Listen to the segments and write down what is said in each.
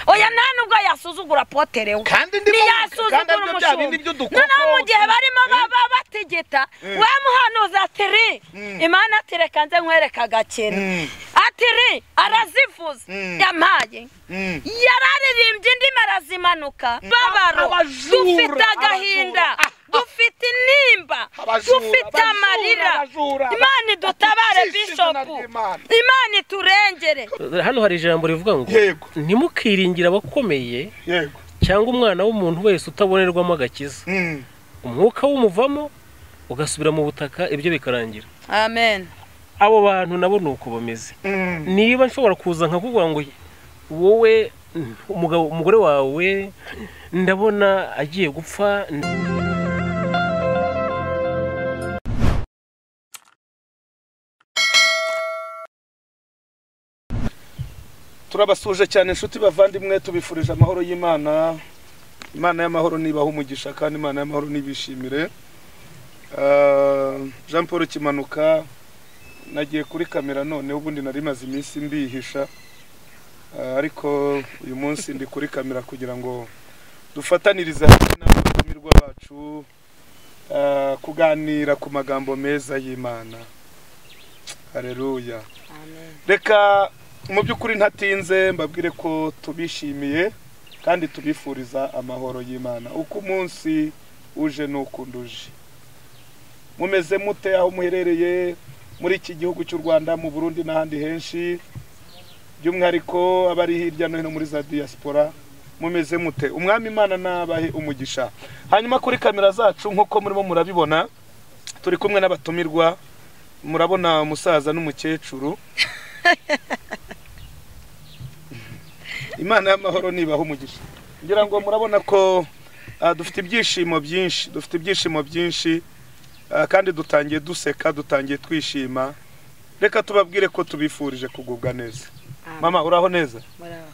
oya nta nubwo yasuzugura apotere we Kandi ndimo- kandi ntiyasuzugura aribyo bya bindi umushumba by'udukoko. noneho mu gihe barimo Eh. baba bategeta we muhanuzi atiri Mm. imana ati reka nze nkwereka agakino Mm. atiri arazivuza Mm. yampaye Mm. yararirimbye indimi arazimanuka babaro Abajura, dufite agahinda abajura. Ah, ah. dufite intimba Abajura, dufite abajura, amarira abajura. imana idutabare Bakijije bishopu izina ry'Imana. imana iturengere hano hari ijambo rivuga ngo Yego. ntimukiringire abakomeye yego cyangwa umwana w'umuntu wese utabonerwamo agakiza Mm. umwuka w'umuvamo ugasubira mu butaka ibyo bikarangira amen abo bantu nabo ni uko bameze Mm. niba nshobora kuza nkakuvuga ngo wowe umugabo umugore wawe ndabona agiye gupfa turabasuje cyane inshuti bavandimwe tubifurije amahoro y'imana imana y'amahoro nibaha umugisha kandi imana y'amahoro nibishimire Ah, jean paul kimanuka nagiye kuri kamera none ubundi nari maze iminsi mbihisha Ah, ariko uyu munsi ndi kuri kamera kugira ngo dufatanirize hamwe n'abatumirwa bacu ah, kuganira ku magambo meza y'imana hareruya reka mu by'ukuri ntatinze mbabwire ko tubishimiye kandi tubifuriza amahoro y'imana uko umunsi uje n'ukundi uje mumeze mute aho muherereye muri iki gihugu cy'u rwanda mu burundi n'ahandi henshi by'umwihariko abari hirya no hino muri za diaspora mumeze mute umwami imana nabahe umugisha hanyuma kuri kamera zacu nk'uko murimo murabibona turi kumwe n'abatumirwa murabona umusaza n'umukecuru imana y'amahoro nibaho umugisha ngira ngo murabona ko ah, dufite ibyishimo byinshi dufite ibyishimo byinshi ah, kandi dutangiye duseka dutangiye twishima reka tubabwire ko tubifurije kugubwa neza mama uraho neza muraho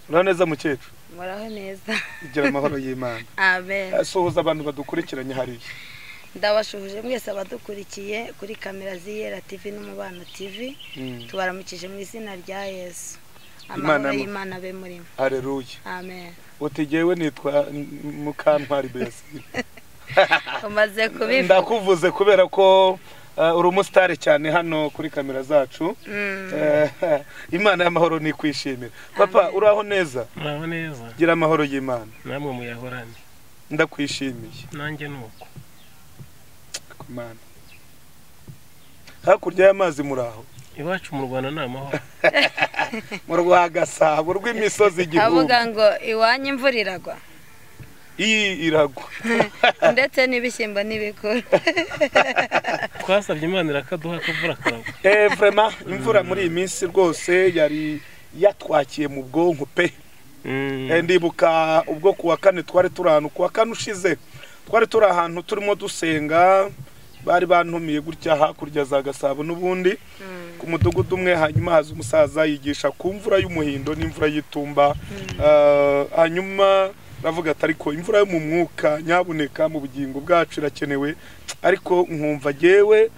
uraho neza mukecuru muraho neza igira amahoro y'imana amen Ah, suhuza abantu badukurikiranye hariya ndabashuhuje mwese abadukurikiye kuri kamera z'iyera tv n'umubano tv Mm. tubaramukije mu izina rya yesu Imana amahoro mu- y'imana abe murimo hareruya amen uti jyewe nitwa mm, mukantwari beyasinda umaze kubivuga ndakuvuze kubera ko ah, uri umusitari cyane hano kuri kamera zacu Mm. Eh, imana y'amahoro ni kwishimira papa uraho neza muraho neza gira amahoro y'imana namwe muyahorane ndakwishimiye nanjye ni uko Mana. hakurya y'amazi muraho iwacu mu rwanda ni amahoro mu rwa gasabo rw'imisozi igihumbi avuga ngo iwanyu imvura iragwa iyi iragwa ndetse n'ibishyimbo n'ibikuru twasabye imana irakaduha akavura karagwa Eh, vraiment imvura muri iyi minsi rwose yari yatwakiye mu bwonko pe Eh, ndibuka ubwo ku wa kane twari turi ahantu ku wa kane ushize twari turi ahantu turimo dusenga bari bantumiye gutya hakurya za gasabo n'ubundi ku mudugudu umwe hanyuma haza umusaza yigisha ku mvura y'umuhindo n'imvura y'itumba Ah, hanyuma aravuga ati ariko imvura yo mu mwuka nyabuneka mu bugingo bwacu irakenewe ariko nkumva jyewe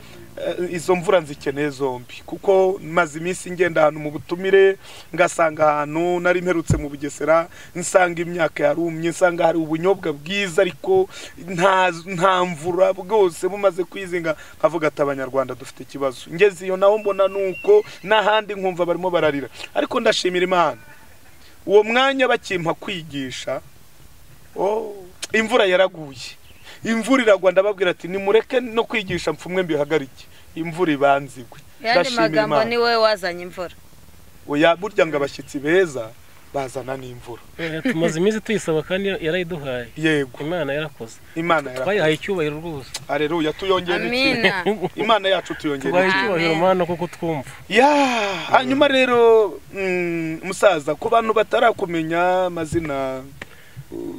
eh, izo mvura nzikeneye zombi kuko maze iminsi ngenda ahantu mu butumire ngasanga ahantu nari mperutse mu bugesera nsanga imyaka yarumye nsanga hari ubunyobwa bwiza ariko nta nta mvura bwose bumaze kwizinga nkavuga ati abanyarwanda dufite ikibazo ngeze iyo naho mbona nuko n'ahandi nkumva barimo bararira ariko ndashimira imana uwo mwanya bakimpa kwigisha oh, imvura yaraguye imvura iragwa ndababwira ati nimureke no kwigisha mfumwe mbihagarike imvura ibanzigwe yandi magambo ni wowe wazanye imvura oya burya ngo abashyitsi beza bazana n'imvura Eh, tumaze iminsi tuyisaba kandi yarayiduhaye yego imana yarakoze imana yara twayihaye icyubahiro rwose areruya tuyongera iki amina imana yacu tuyongera tubahaye iki icyubahiro Amen. mana kuko twumva ya hanyuma rero mm, musaza ku bantu batarakumenya amazina uh,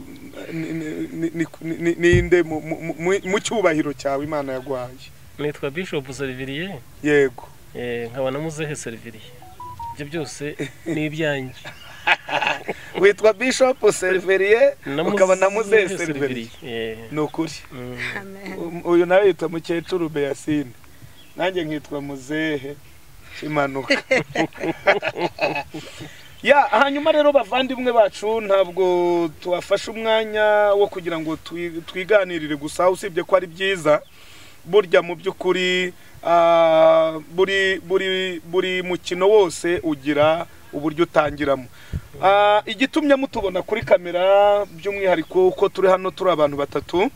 ni- ni- ni- ni- ni- ninde mu- mu- mu- mu cyubahiro cyawe imana yaguhaye nitwa bishop seriviriye yego eh, nkaba na muzehe seriviriye ibyo byose ni ibyanjye witwa bishop seriveriye ukaba na muzehe seriveriye seriviriye ni ukuri Mm. amen Um, uyu nawe yitwa mukecuru beyasine nanjye nkitwa muzehe kimanuka ya hanyuma rero bavandimwe bacu ntabwo tubafashe umwanya wo kugira ngo twi- twiganirire gusa usibye ko ari byiza burya mu by'ukuri ah, buri buri buri mukino wose ugira uburyo utangiramo Ah, igitumye mutubona kuri kamera by'umwihariko uko turi hano turi abantu batatu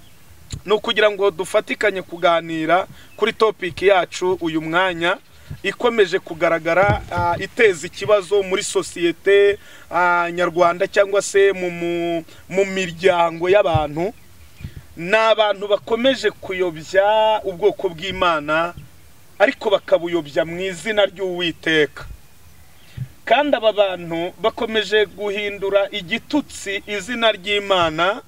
ni ukugira ngo dufatikanye kuganira kuri topiki yacu uyu mwanya ikomeje kugaragara ah, iteza ikibazo muri sosiyete ah, nyarwanda cyangwa se mu mu- mu miryango y'abantu ni abantu bakomeje kuyobya ubwoko bw'imana ariko bakabuyobya mu izina ry'uwiteka kandi aba bantu bakomeje guhindura igitutsi izina ry'imana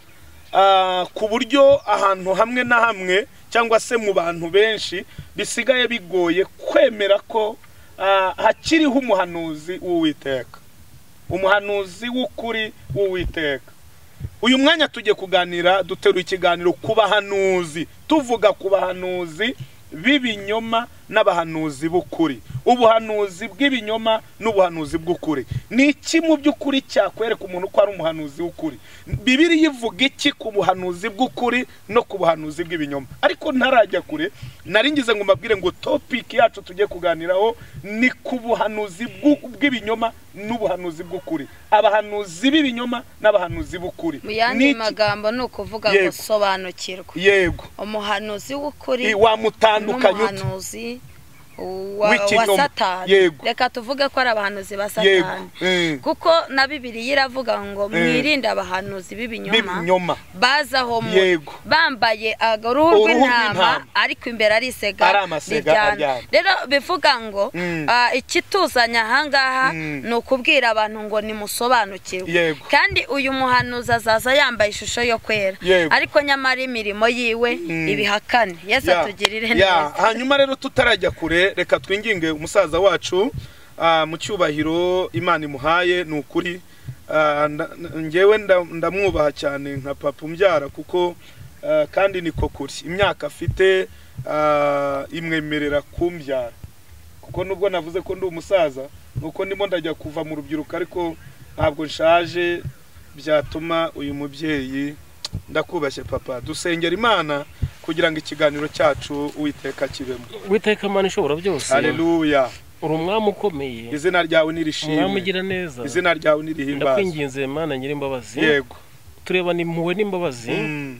ah, ku buryo ahantu hamwe na hamwe cyangwa se mu bantu benshi bisigaye bigoye kwemera ko ah, hakiriho umuhanuzi w'uwiteka umuhanuzi w'ukuri w'uwiteka uyu mwanya tugiye kuganira duterura ikiganiro ku bahanuzi tuvuga ku bahanuzi b'ibinyoma n'abahanuzi b'ukuri ubuhanuzi bw'ibinyoma n'ubuhanuzi bw'ukuri ni iki mu by'ukuri cyakwereka umuntu ko ari umuhanuzi w'ukuri bibiri ivuga iki ku buhanuzi bw'ukuri no ku buhanuzi bw'ibinyoma ariko ntarajya kure nari ngize ngo mbabwire ngo topiki yacu tugiye kuganiraho ni ku buhanuzi bw'u- bw'ibinyoma n'ubuhanuzi bw'ukuri abahanuzi b'ibinyoma n'abahanuzi b'ukuri mu yandi Niki- magambo ni ukuvuga ngo Yego. sobanukirwa yego umuhanuzi w'ukuri I- wamutandukanya ute n'umuhanuzi wa, wa W'ikinyoma. satani Yego. reka tuvuge ko ari abahanuzi ba yego satani Mm. kuko na bibiliya iravuga ngo mwirinde abahanuzi b'ibinyoma b'ibinyoma baza aho muri Yego. bambaye uruhu Uruhu rw'intama rw'intama. ariko imbere ari isega Ari amasega riryana. aryana. rero bivuga ngo Mm. ah, ikituzanya ahangaha Mm. ni ukubwira abantu ngo nimusobanukirwe Yego. kandi uyu muhanuzi azaza yambaye ishusho yo kwera Yego. ariko nyamara imirimo yiwe Mm. ibihakane yesu Ya, atugirire ya, neza hanyuma rero tutarajya kure reka twinginge umusaza wacu ah, mu cyubahiro imana imuhaye ni ukuri Ah, nda- nda- njyewe nda- ndamwubaha cyane nka papa umbyara kuko ah, kandi niko kuri imyaka afite ah, imwemerera kumbyara kuko nubwo navuze ko ndi umusaza nuko ndimo ndajya kuva mu rubyiruko ariko ntabwo nshaje byatuma uyu mubyeyi ndakubashye papa dusengera imana kugira ngo ikiganiro cyacu uwiteka kibemo witeka imana ishobora byose haleluya uri umwami ukomeye izina ryawe umwami nirishimwe ugira neza izina ryawe nirihimbazwe ndakwinginze mana nyir'imbabazi yego turebana impuhwe n'imbabazi Mm,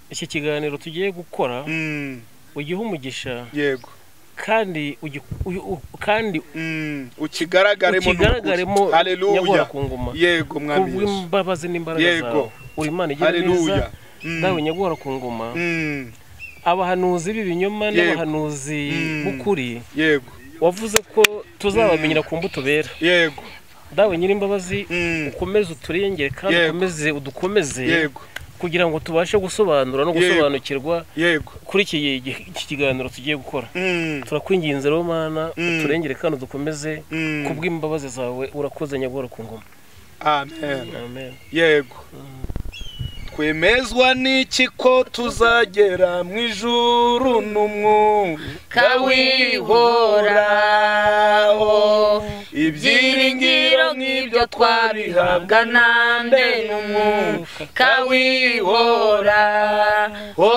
iki kiganiro tugiye gukora mm, ugihe umugisha yego kandi ugi- uyu- u- kandi Mm, ukigaragaremo ukigaragaremo n'ukuri. haleluya nyagora ku ngoma yego mwami Yesu. kubw'imbabazi n'imbaraga Yego. zawe uri imana igira neza haleluya Mm, nawe nyagora ku ngoma mm, abahanuzi b'ibinyoma Yego. n'abahanuzi Mm. b'ukuri yego wavuze ko tuzabamenyera ku mbuto bera yego dawe nyir'imbabazi Mm, ukomeze uturengere kandi Yego. ukomeze udukomeze yego kugira ngo tubashe gusobanura no Yego. gusobanukirwa yego kuri iki gi- iki kiganiro tugiye gukora Mm, turakwinginze rero mana Mm. uturengere kandi udukomeze mm, kubw'imbabazi zawe urakoze nyagora ku ngoma amen amen yego twemezwa n'iki ko tuzagera mu ijuru n'umwuka wihoraho ibyiringiro nk'ibyo twabihabwa nande n'umwuka wihoraho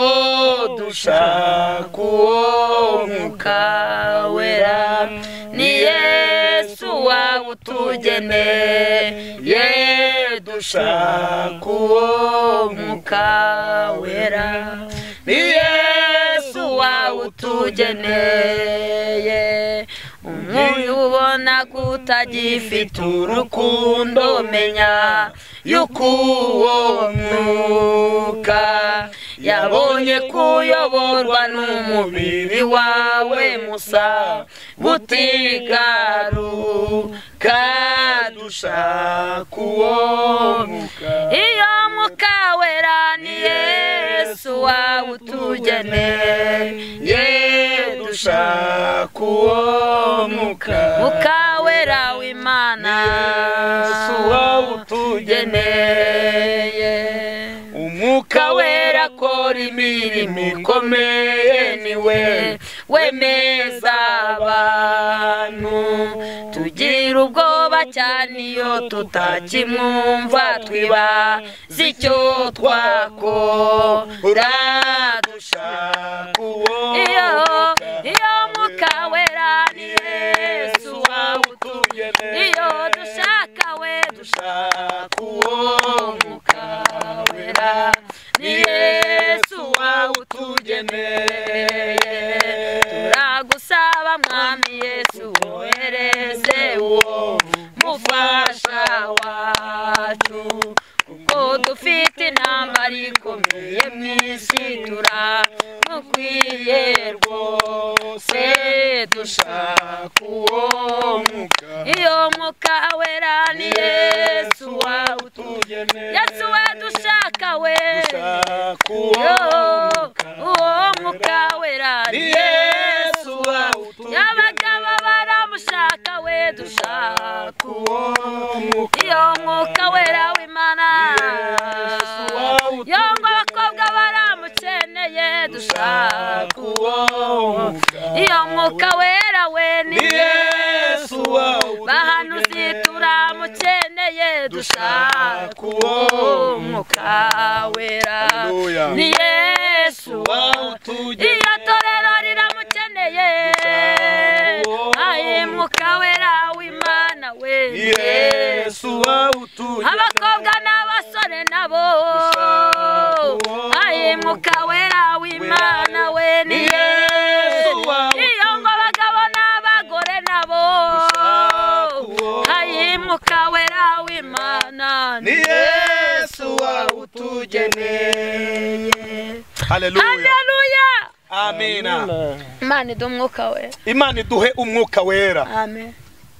dushaka uwo mwuka wera ni yesu wawe utugeneye dushaka uwo mwuka wera ni yesu wawe utugeneye umuntu ubona ko utagifite urukundo menya yuko uwo mwuka yabonye kuyoborwa n'umubiri wawe musa butigaruka dushaka uwo mwuka iyo mwuka wera ni yesu wawe utugeneye dushaka uwo mwuka mwuka wera w'imana Yesu wawe utugeneye. umwuka wera akora imirimo ikomeye niwe wemeza abantu tugira ubwoba cyane iyo tutakimwumva twibaza icyo twakora dushaka uwo iyo iyo mwuka wera ni yesu wawutugeneye iyo dushaka we dushaka uwo mwuka wera ni yesu wawutugeneye turagusaba mwami yesu wohereze uwo mufasha wacu kuko dufite intambara ikomeye mu isi turamukwiye rwose dushaka uwo mwuka iyo mwuka wera ni yesu wawutugeneye yesu we dushaka we dushaka uwo Yo, uwo mwuka wera ni yesu abagabo baramushaka we dushaka uwo mwuka iyo mwuka wera w'imana yo ngo abakobwa baramukeneye dushaka uwo mwuka iyo mwuka wera we ni yesu bahanuzi turamukeneye dushaka uwo mwuka wera Haleluya. ni yesu iyo torero riramukeneye aye mwuka wera w'imana we ni yesu abakobwa n'abasore nabo aye mwuka wera w'imana we ni yesu iyo ngo abagabo n'abagore nabo aye mwuka wera w'imana ni yesu wawutugeneye haleluya haleluya amina imana iduha umwuka we imana iduhe umwuka wera amen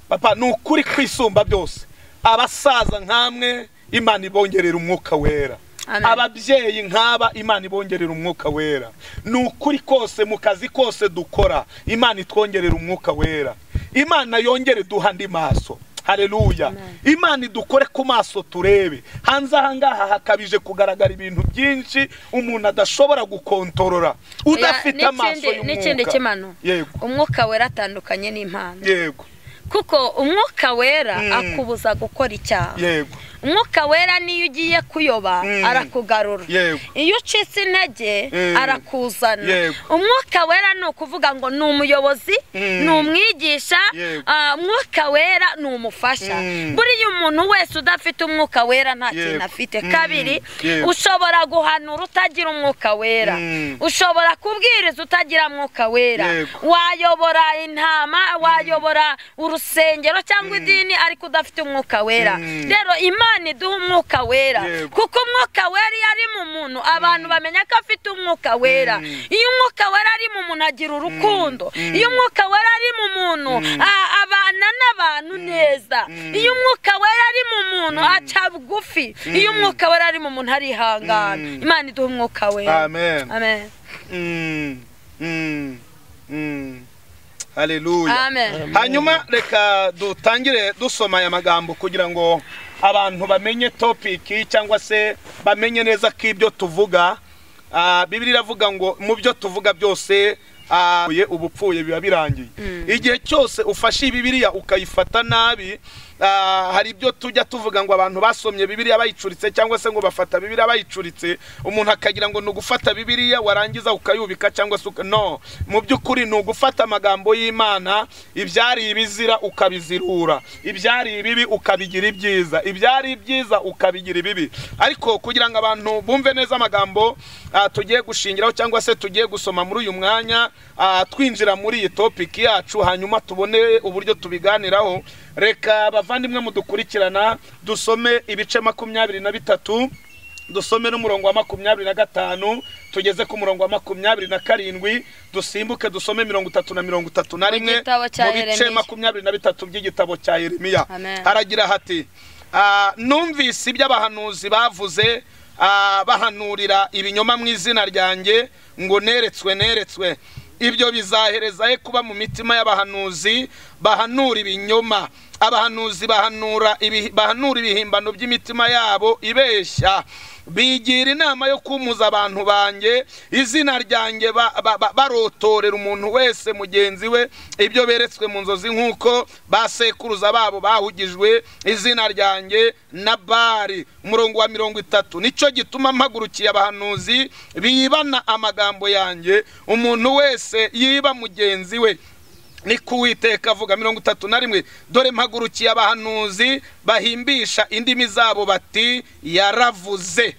papa ni ukuri kwisumba byose abasaza nk'amwe imana ibongerera umwuka wera Amen. ababyeyi nk'aba imana ibongerera umwuka wera ni ukuri kose mu kazi kose dukora imana itwongerera umwuka wera imana yongere duha andi maso hareruya imana idukore ku maso turebe hanze ahangaha hakabije kugaragara ibintu byinshi umuntu adashobora gukontorora udafite Oya, amaso n'ikindi- n'ikindi y'umwuka kimano yego umwuka wera atandukanye n'impano yego kuko umwuka wera Mm. akubuza gukora icyaha yego umwuka wera niyo ugiye kuyoba Mm. arakugarura Yego. iyo ucitse intege Mm. arakuzana Yego. umwuka wera ni ukuvuga ngo ni umuyobozi Mm. ni umwigisha Yego. ah, umwuka wera ni umufasha Mm. buriya umuntu wese udafite umwuka wera nta Yego. kintu afite Mm. kabiri Yego. ushobora guhanura utagira umwuka wera Mm. ushobora kubwiriza utagira mwuka wera Yego. wayobora intama wayobora urusengero cyangwa idini ariko udafite umwuka wera Mm. rero imana iduha umwuka wera Yego. kuko umwuka wera iyo ari mu muntu abantu bamenya ko afite umwuka wera iyo umwuka wera ari mu muntu agira urukundo iyo umwuka wera ari mu muntu a- abana n'abantu neza iyo umwuka wera ari mu muntu aca bugufi iyo umwuka wera ari mu muntu arihangana Mm. imana iduha umwuka wera amen amen Mm, mm, mm. haleluya amen hanyuma reka dutangire dusoma aya magambo kugira ngo abantu bamenye topiki cyangwa se bamenye neza ko ibyo tuvuga ah, bibiri iravuga ngo mu byo tuvuga byose ah, ubupfuye biba birangiye igihe cyose ufashe bibiriya ukayifata nabi ah, hari ibyo tujya tuvuga ngo abantu basomye bibiriya bayicuritse cyangwa se ngo bafata bibiriya bayicuritse umuntu akagira ngo ni ugufata bibiriya warangiza ukayubika cyangwa se uka- no mu by'ukuri ni ugufata amagambo y'imana ibyari ibizira ukabizirura ibyari ibibi ukabigira ibyiza ibyari ibyiza ukabigira ibibi ariko kugira ngo abantu bumve neza amagambo ah, tugiye gushingiraho cyangwa se tugiye gusoma muri uyu mwanya ah, twinjira muri iyi topiki yacu hanyuma tubone uburyo tubiganiraho reka bavandimwe mudukurikirana dusome ibice makumyabiri na bitatu dusome n'umurongo wa makumyabiri na gatanu tugeze ku murongo wa makumyabiri na karindwi dusimbuke dusome mirongo itatu na mirongo itatu na Mu rimwe gitabo cya mu bice Yeremiya. makumyabiri na bitatu by'igitabo cya yeremiya Amen. haragira hati "Ah, numvise ibyo abahanuzi bavuze ah, bahanurira ibinyoma mu izina ryanjye ngo neretswe neretswe ibyo bizahereza he kuba mu mitima y'abahanuzi bahanura ibinyoma abahanuzi bahanura ibi- bahanura ibihimbano by'imitima yabo ibeshya bigira inama yo kumuza abantu banjye izina ryanjye ba- ba- ba- barotorera umuntu wese mugenzi we ibyo beretswe mu nzozi nk'uko basekuruza babo bahugijwe izina ryanjye na bari umurongo wa mirongo itatu nicyo gituma mpagurukiye abahanuzi bibana amagambo yanjye umuntu wese yiba mugenzi we ni ku witeka avuga mirongo itatu na rimwe dore mpagurukiye abahanuzi bahimbisha indimi zabo bati yaravuze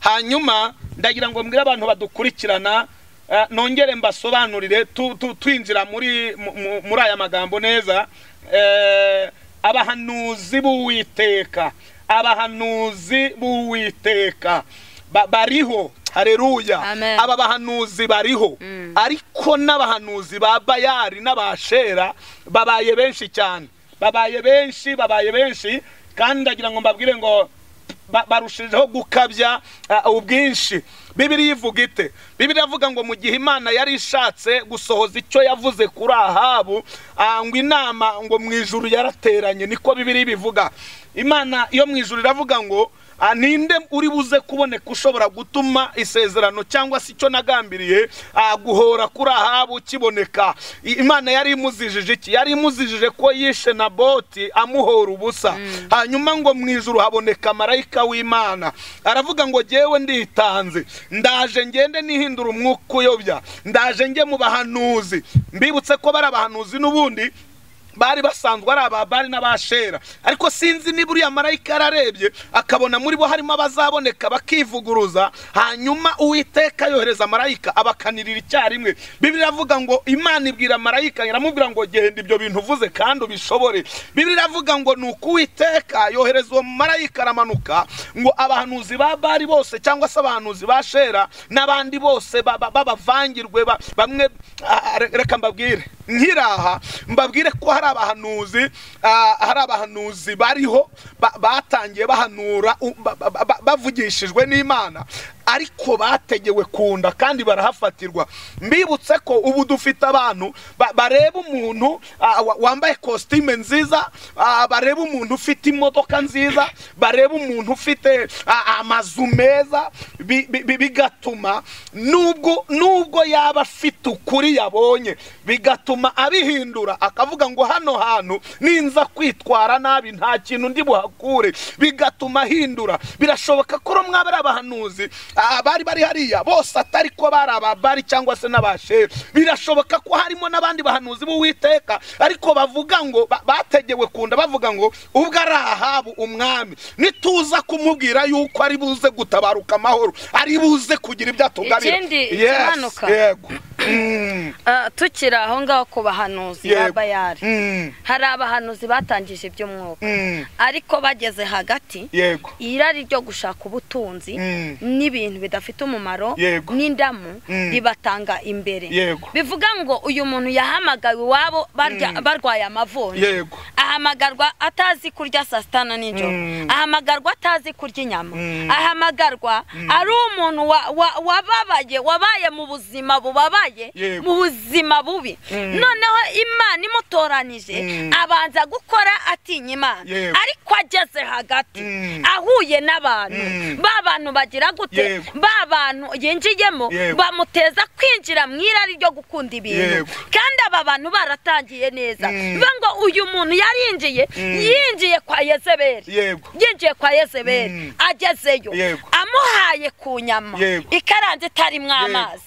hanyuma ndagira ngo mbwire abantu badukurikirana eh, nongere mbasobanurire tu- tu- twinjira muri mu- mu- muri aya magambo neza Eh, abahanuzi b'uwiteka abahanuzi b'uwiteka Ba- bariho hareruya Amen. aba bahanuzi bariho ariko n'abahanuzi ba bayari n'abashera babaye benshi cyane babaye benshi babaye benshi kandi ndagira ngo mbabwire ngo ba- barushijeho gukabya ah, ubwinshi bibiri ivuga ite bibiri avuga ngo mu gihe imana yari ishatse gusohoza icyo yavuze kuri ahabu ah, ngo inama ngo mu ijuru yarateranye niko bibiri bivuga imana yo mu ijuru iravuga ngo ah, ninde uri buze kuboneka ushobora gutuma isezerano cyangwa se icyo nagambiriye ah, guhora kuri ahabu kiboneka I- imana yari imuzijije iki yari imuzijije ko yishe naboti amuhora ubusa hanyuma ngo mu ijuru haboneka marayika w'imana aravuga ngo jyewe nditanze ndaje ngende nihindura umwuka uyobya ndaje njye mu bahanuzi mbibutse ko bari abahanuzi n'ubundi bari basanzwe ari ababari n'abashera ariko sinzi niba uriya marayika yararebye akabona muri bo harimo abazaboneka bakivuguruza hanyuma uwiteka yohereza marayika abakanirira icyarimwe bibiri iravuga ngo imana ibwira marayika iramubwira ngo genda ibyo bintu uvuze kandi ubishobore bibiri iravuga ngo nuko uwiteka yohereza uwo marayika aramanuka ngo abahanuzi ba bari bose cyangwa se abahanuzi ba shera n'abandi bose ba- ba- babavangirwe ba- bamwe ah, re- reka mbabwire nkiraha mbabwire ko hari abahanuzi ah, hari abahanuzi bariho ba- batangiye bahanura u- ba- ba- ba- ba- bavugishijwe n'imana ariko bategewe kunda kandi barahafatirwa mbibutse ko ubu dufite abantu ba- bareba umuntu ah, wa- wambaye kositime nziza ah, bareba umuntu ufite imodoka nziza bareba umuntu ufite ah, amazu meza bi- bi- bi- bigatuma nubwo nubwo yaba afite ukuri yabonye bigatuma abihindura akavuga ngo hano hantu ninza kwitwara nabi nta kintu ndi buhakure bigatuma ahindura birashoboka ko rumwe ari abahanuzi ah, bari bari hariya bose atari ko bari ababari cyangwa se n'abashefu birashoboka ko harimo n'abandi bahanuzi b'uwiteka ariko bavuga ngo ba- bategewe kunda bavuga ngo ubwo ari ahabu umwami nituza kumubwira yuko ari buze gutabaruka amahoro ari buze kugira ibyo atugarira Ikindi Yes, kimanuka. yego Mm, Ah, tukiri aho ngaho ku bahanuzi yego. b'abayari Mm, hari abahanuzi batangije iby'umwuka mm, ariko bageze hagati yego irari ryo gushaka ubutunzi Mm. n'ibintu bidafite umumaro Yego. n'indamu Mm. ribatanga imbere Yego. bivuga ngo uyu muntu yahamagawe iwabo barya- barwaye amavunja yego ahamagarwa atazi kurya saa sita na nijoro Mm. ahamagarwa atazi kurya inyama Mm. ahamagarwa ari umuntu wa- wa- wababaye wabaye mu buzima bubabaye Yego. mu buzima bubi noneho imana imutoranije abanza gukora atinya imana Yego. ariko ageze hagati Mm. ahuye n'abantu Mm. ba bantu bagira gute Yego. ba bantu yinjiyemo Yego. bamuteza kwinjira mu irari ryo gukunda ibintu Yego. kandi aba bantu baratangiye neza Mm. bivuga ngo uyu muntu yarinjiye yinjiye kwa yezebeli yego yinjiye kwa yezebeli Mm. agezeyo Yego. amuhaye ku nyama Yego. ikaranze itarimo Yego. amazi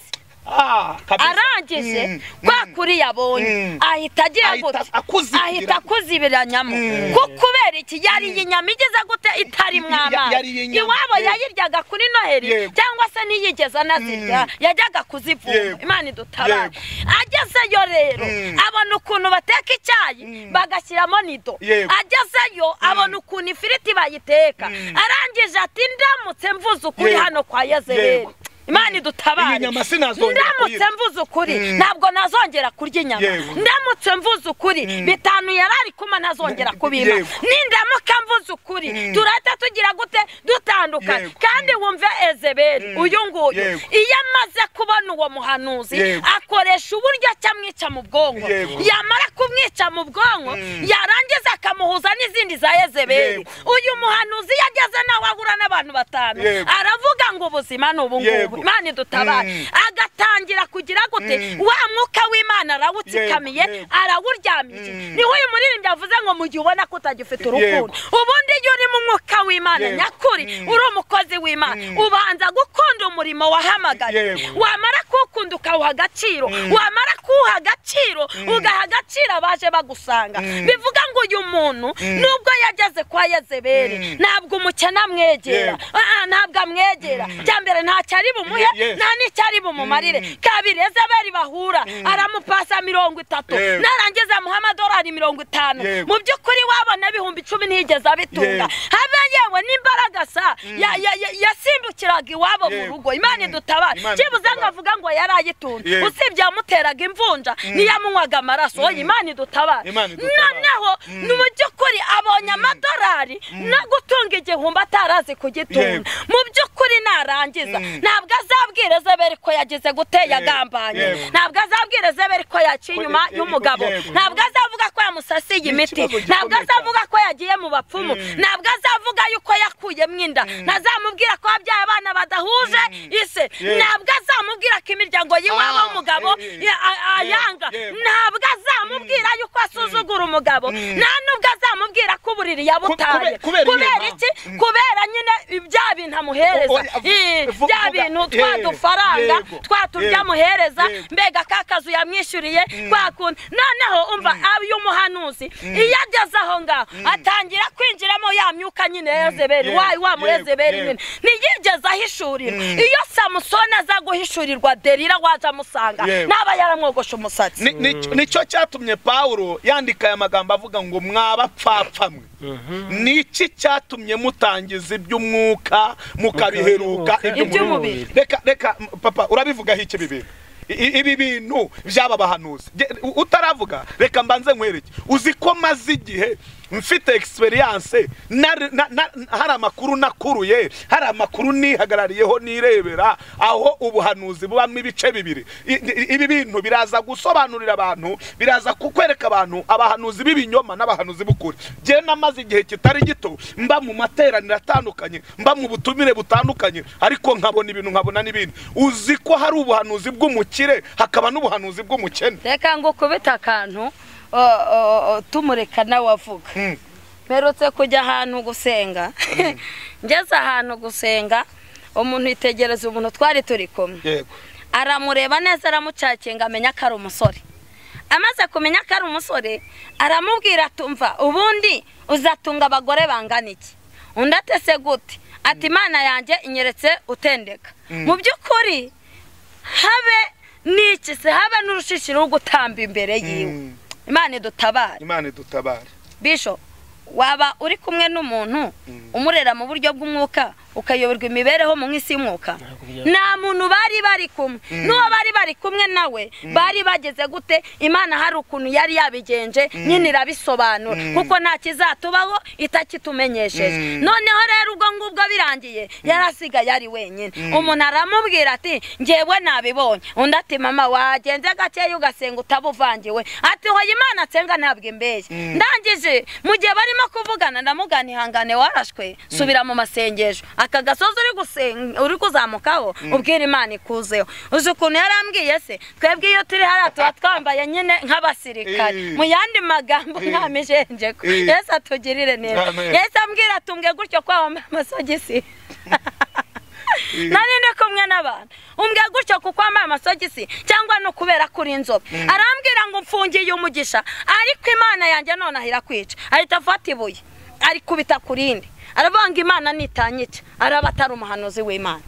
Ah, kabisa. arangije Mm, kwa kuri yabonye Mm. ahita agira Ahita gute akuzibira. ahita akuzibiranyamo Mm. kuko kubera iki yariye inyama igeze gute itarimo Ya- amazi yariye inyama. iwabo Yego. yayiryaga kuri noheri Yego. cyangwa se n'iyigeze anazirya yajyaga kuzivuma Yego. imana idutabare Yego. agezeyo rero Mm. abona ukuntu bateka icyayi bagashyiramo nido Yego. agezeyo abona ukuntu ifiriti bayiteka arangije ati ndamutse mvuze ukuri Yego. hano kwa yezebeli Yego. imana idutabare Iyi nyama sinazongera ndamutse kuyirya. mvuze ukuri ntabwo nazongera kurya inyama Yewe. ndamutse mvuze ukuri bitanu yari ari kuma ntazongera kubima Yewe. nindamuka mvuze ukuri turahita tugira gute dutandukanye Yego. kandi wumve ezeberi uyu nguyu Yego. iyo amaze kubona uwo muhanuzi Yego. akoresha uburyo acyamwica mu bwonko Yego. yamara kumwica mu bwonko yarangiza akamuhuza n'izindi za ezeberi Yego. uyu muhanuzi iyo ageze nawe ahura n'abantu batanu Yego. aravuga ngo ubuzima ni ubu ngubu Yego. imana idutabare Mm. agatangira kugira gute wa mwuka w'imana arawutsikamiye Yego, yego. arawuryamije niho uyu muririmbyi avuze ngo mu gihe ubona ko utagifite urukundo Yego. ubundi iyo uri mu mwuka w'imana Yego. nyakuri uri umukozi w'imana ubanza gukunda umurimo wahamagaye Yego. wamara kuwukunda ukawuha agaciro wamara kuwuha agaciro ugaha agaciro abaje bagusanga bivuga ngo uyu muntu nubwo yageze kwa yezeberi ntabwo umukene amwegera Yego. Ah, ah, ntabwo amwegera cya mbere ntacyo ari bumuhe Yes. nta n'icyo ari bumumarire kabiri ezeberi bahura aramupasa mirongo itatu Yego. narangiza amuha amadolari mirongo itanu Yego. mu by'ukuri wabona ibihumbi icumi ntiyigeze abitunga Yego. habe yewe n'imbaraga sa ya- ya- ya- yasimbukiraga iwabo mu Yego. rugo imana Mm. idutabara Imana byibuze idutabare. ngo avuga ngo yari ayitunze Yego. usibye yamuteraga imvunja niyamunywaga amaraso oya imana idutabara Imana idutabare. noneho ni mu by'ukuri abonye amadolari no gutunga igihumbi atarazi kugitunga Yego. mu by'ukuri narangiza ntabwo azabwira ezeberi ko yagize gute yagambanye Yego. ntabwo azabwira ezeberi ko yaciye inyuma Yego. y'umugabo Yego. ntabwo azavuga ko yamusasiye imiti ikibazo gikomeye ntabwo azavuga ko yagiye mu bapfumu ntabwo azavuga yuko yakuyemo inda ntazamubwira ko wabyaye abana badahuje ise Yego. ntabwo azamubwira ko imiryango y'iwabo Ah, w'umugabo eh, eh. ya- a- ayanga Yego. ntabwo azamubwira yuko asuzugura umugabo nta nubwo azamubwira ko uburiri yabutaye Ku- kube- kubera kubera inyama. iki kubera nyine bya bintu amuhereza Oya, vu- Eh, vu- bya vuga. bintu Yego. twa dufaranga Yego. twa turya Yego. amuhereza Yego. mbega ka kazu yamwishyuriye kwakunda noneho umva uyu muhanuzi iyo ageze aho ngaho atangira kwinjiramo ya myuka nyine ya Yezebeli Yego, wayi wa yego, murezebeli yego. nyine ntiyigeze ahishurirwa iyo samusoni aza guhishurirwa derira waje amusanga Yego. ntaba yaramwogoshe umusatsi Ni- ni- nicyo cyatumye pawulo yandika aya magambo avuga ngo mwabapfapfa mwe ni iki cyatumye mutangiza iby'umwuka mukabiheruka Mukabiheruka iby'umubiri iby'umubiri. reka reka m- papa urabivugaho iki ibi bintu I- i- ibi bintu by'aba bahanuzi Ge- u- utaravuga reka mbanze nkwereke uzi ko maze igihe mfite egisperiyanse hari amakuru nakuruye hari amakuru nihagarariyeho nirebera aho ubuhanuzi bubamo ibice bibiri I- i- ibi bintu biraza gusobanurira abantu biraza kukwereka abantu abahanuzi b'ibinyoma n'abahanuzi b'ukuri njyewe namaze igihe kitari gito mba mu materaniro atandukanye mba mu butumire butandukanye ariko nkabona ibintu nkabona n'ibindi uzi ko hari ubuhanuzi bw'umukire hakaba n'ubuhanuzi bw'umukene reka ngo ukubite akantu o- o- o- tumureka nawe avuga Mm. mperutse kujya ahantu gusenga ngeze ahantu gusenga umuntu yitegereza umuntu twari turi kumwe yego aramureba neza aramucakinga amenya ko ari umusore amaze kumenya ko ari umusore aramubwira atumva ubundi uzatunga abagore bangana iki undi atese gute ati imana yanjye inyeretse utendeka mu by'ukuri habe n'iki se habe n'urushishi rwo gutamba imbere yiwe Mm. imana idutabare imana idutabare bisho waba uri kumwe n'umuntu umurera mu buryo bw'umwuka ukayoberwa imibereho mu isi y'umwuka nta muntu bari bari kumwe n'uwo bari bari kumwe nawe bari bageze gute imana hari ukuntu yari yabigenje nyine irabisobanura kuko nta kizatubaho itakitumenyesheje noneho rero ubwo ngubwo birangiye yari asigaye ari wenyine umuntu aramubwira ati njyewe nabibonye undi ati mama wagenze gakeya ugasenga utabuvangiwe ati hoya imana atsenga ntabwo imbeye ndangije mu gihe barimo kuvugana ndamugana ihangane warashwe subira mu masengesho aka gasozi uri gusen- uri kuzamukaho ubwira imana ikuzeho uzi ukuntu yarambwiye se twebwe iyo turi hariya tuba twambaye nyine nk'abasirikare Eh. mu yandi magambo nta mijenjeko Eh. yesu atugirire neza Amen. yesu ambwira atumbwe gutyo kwambaye amasogisi nari ndi kumwe n'abantu umbwe gutyo kuko wambaye amasogisi cyangwa no kubera ko uri inzobe arambwira ngo mfungiye umugisha ariko imana yanjye nonaho irakwica ahita afata ibuye arikubita ku rindi aravuga ngo imana nitanyica araba atari umuhanuzi w'imana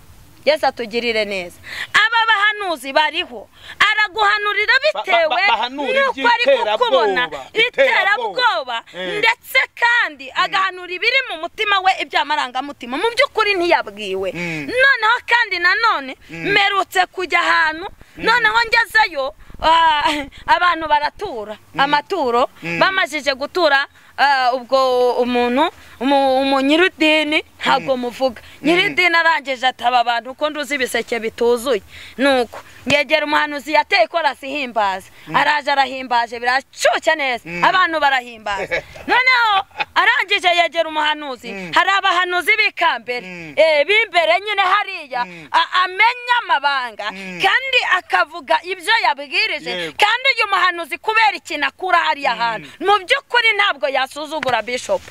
yesu atugirire neza aba bahanuzi abahanuzi bariho araguhanurira bitewe ba- bahanura n'uko ari iby'iterabwoba, kukubona iterabwoba. iterabwoba Eh. ndetse kandi agahanura ibiri mu mutima we iby'amarangamutima mu by'ukuri ntiyabwiwe Mm. noneho kandi nanone mperutse kujya ahantu noneho ngezeyo ah, abantu baratura amaturo bamajije gutura ah, ubwo umuntu umu- umu nyiridini ntabwo muvuga nyiridini arangije ataba abantu ko nduzi ibiseke bituzuye nuko yegera umuhanuzi yateye korasi ihimbaza araje arahimbaje biracuca neza abantu barahimbaza noneho arangije yegera umuhanuzi hari abahanuzi b'ikambere eh, b'imbere nyine hariya a- amenya amabanga kandi akavuga ibyo yabwirije Yego. kandi uyu muhanuzi kubera ikintu akura hariya hantu mu by'ukuri ntabwo yasuzugura bishop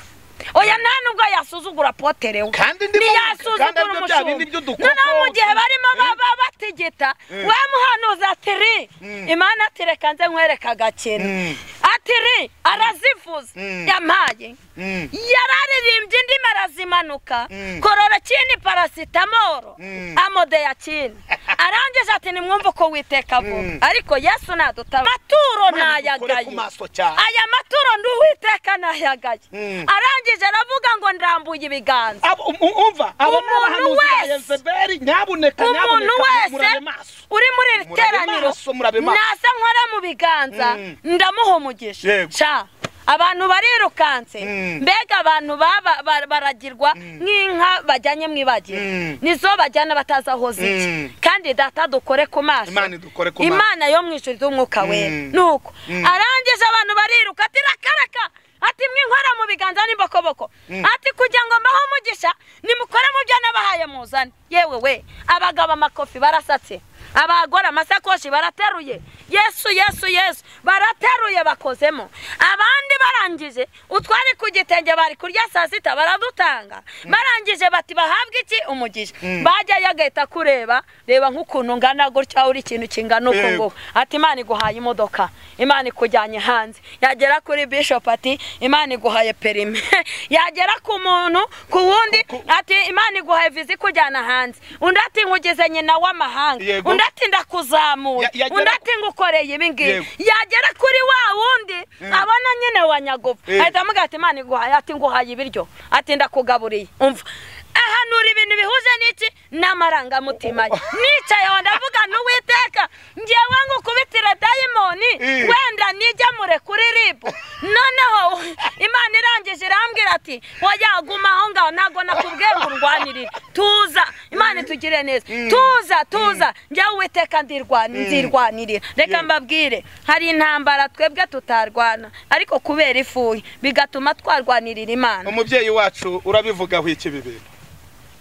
oya nta nubwo yasuzugura potere we Kandi ndimo- kandi ntiyasuzugura aribyo bya bindi umushumba by'udukoko. noneho mu gihe barimo baba batigita Mm. we muhanuzi ati ri Mm. imana ati reka nze nkwereka agakino Mm. ati ri arazivuze Mm. yampaye Mm. yararirimbye indimi arazimanuka Mm. korora kindi parasitamoro Mm. amodeya kindi arangije ati nimwumve uko witeka Mm. vuba ariko yesu nadutaba amaturo Mukore ku nayagaye maso cyane aya maturo ndi uwiteka nayagaye Mm. arangije aravuga ngo ndambuye ibiganza Abo- um- um- umva abo ni Umuntu abahanuzi ba wese- Yezebeli nyabuneka umuntu nyabuneka wese murabe maso uri muri iri Murabe teraniro maso, murabe maso. nasa nkora mu biganza Mm. ndamuha umugisha Yego. Ca, abantu barirukanse Mm. mbega abantu baba- ba- baragirwa nk'inka bajyanye mu ibagiro Mm. nizo bajyana batazi aho zica Mm. kandi data dukore ku maso Imana idukore ku maso. imana yo mu ijuru y'umwuka wera Mm. nuko Mm. arangije abantu bariruka ati rakaraka ati mwinkwara mu biganza n'imbokoboko ati kugira ngo mbaho umugisha nimukore mu byo nabahaye muzane yewe we abagabo amakofi barasatse abagore amasakoshi barateruye yesu yesu yesu barateruye bakozemo abandi barangije utwari ku gitenge bari kurya saa sita baradutanga barangije bati bahabwe iki umugisha bajyayo agahita kureba reba nk'ukuntu ngana gutya uri ikintu kingana uku Yego. nguku ati imana iguhaye imodoka imana ikujyanye hanze yagera kuri bishop ati imana iguhaye perime yagera ku muntu ku wundi ati imana iguhaye viza ikujyana hanze undi ati nkugeze nyina w'amahanga Yego. undi ati ndakuzamuye Ya- yagera undi ku- ati ngukoreye ibi ngibi Yego. yagera kuri wa wundi abona nyine wa nyagufa Eh. ahita amuga ati imana iguhaye ati nguhaye ibiryo ati ndakugaburiye umva ahanura ibintu bihuje n'iki n'amarangamutima ye nicaye aho ndavuga n'uwiteka ngewe ngo ukubitire dayimoni Eh. wenda nigemure kuri ribu noneho imana irangije irambwira ati oya guma aho ngaho ntabwo nakubwiye ngo urwanirire tuza imana itugire neza tuza tuza njyewe uwiteka ndirwani nzirwanirira reka mbabwire hari intambara twebwe tutarwana ariko kubera ifuye bigatuma twarwanirira imana umubyeyi wacu urabivugaho iki ibi bintu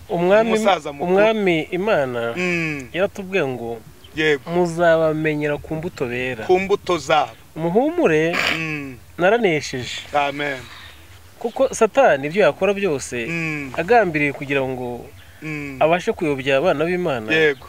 umwami Umusaza mukuru. umwami imana Mm, yaratubwiye ngo yego muzabamenyera ku mbuto bera ku mbuto zabo umuhumure Mm, naranesheje amen kuko satani ibyo yakora byose Mm, agambiriye kugira ngo mm, abashe kuyobya abana b'imana yego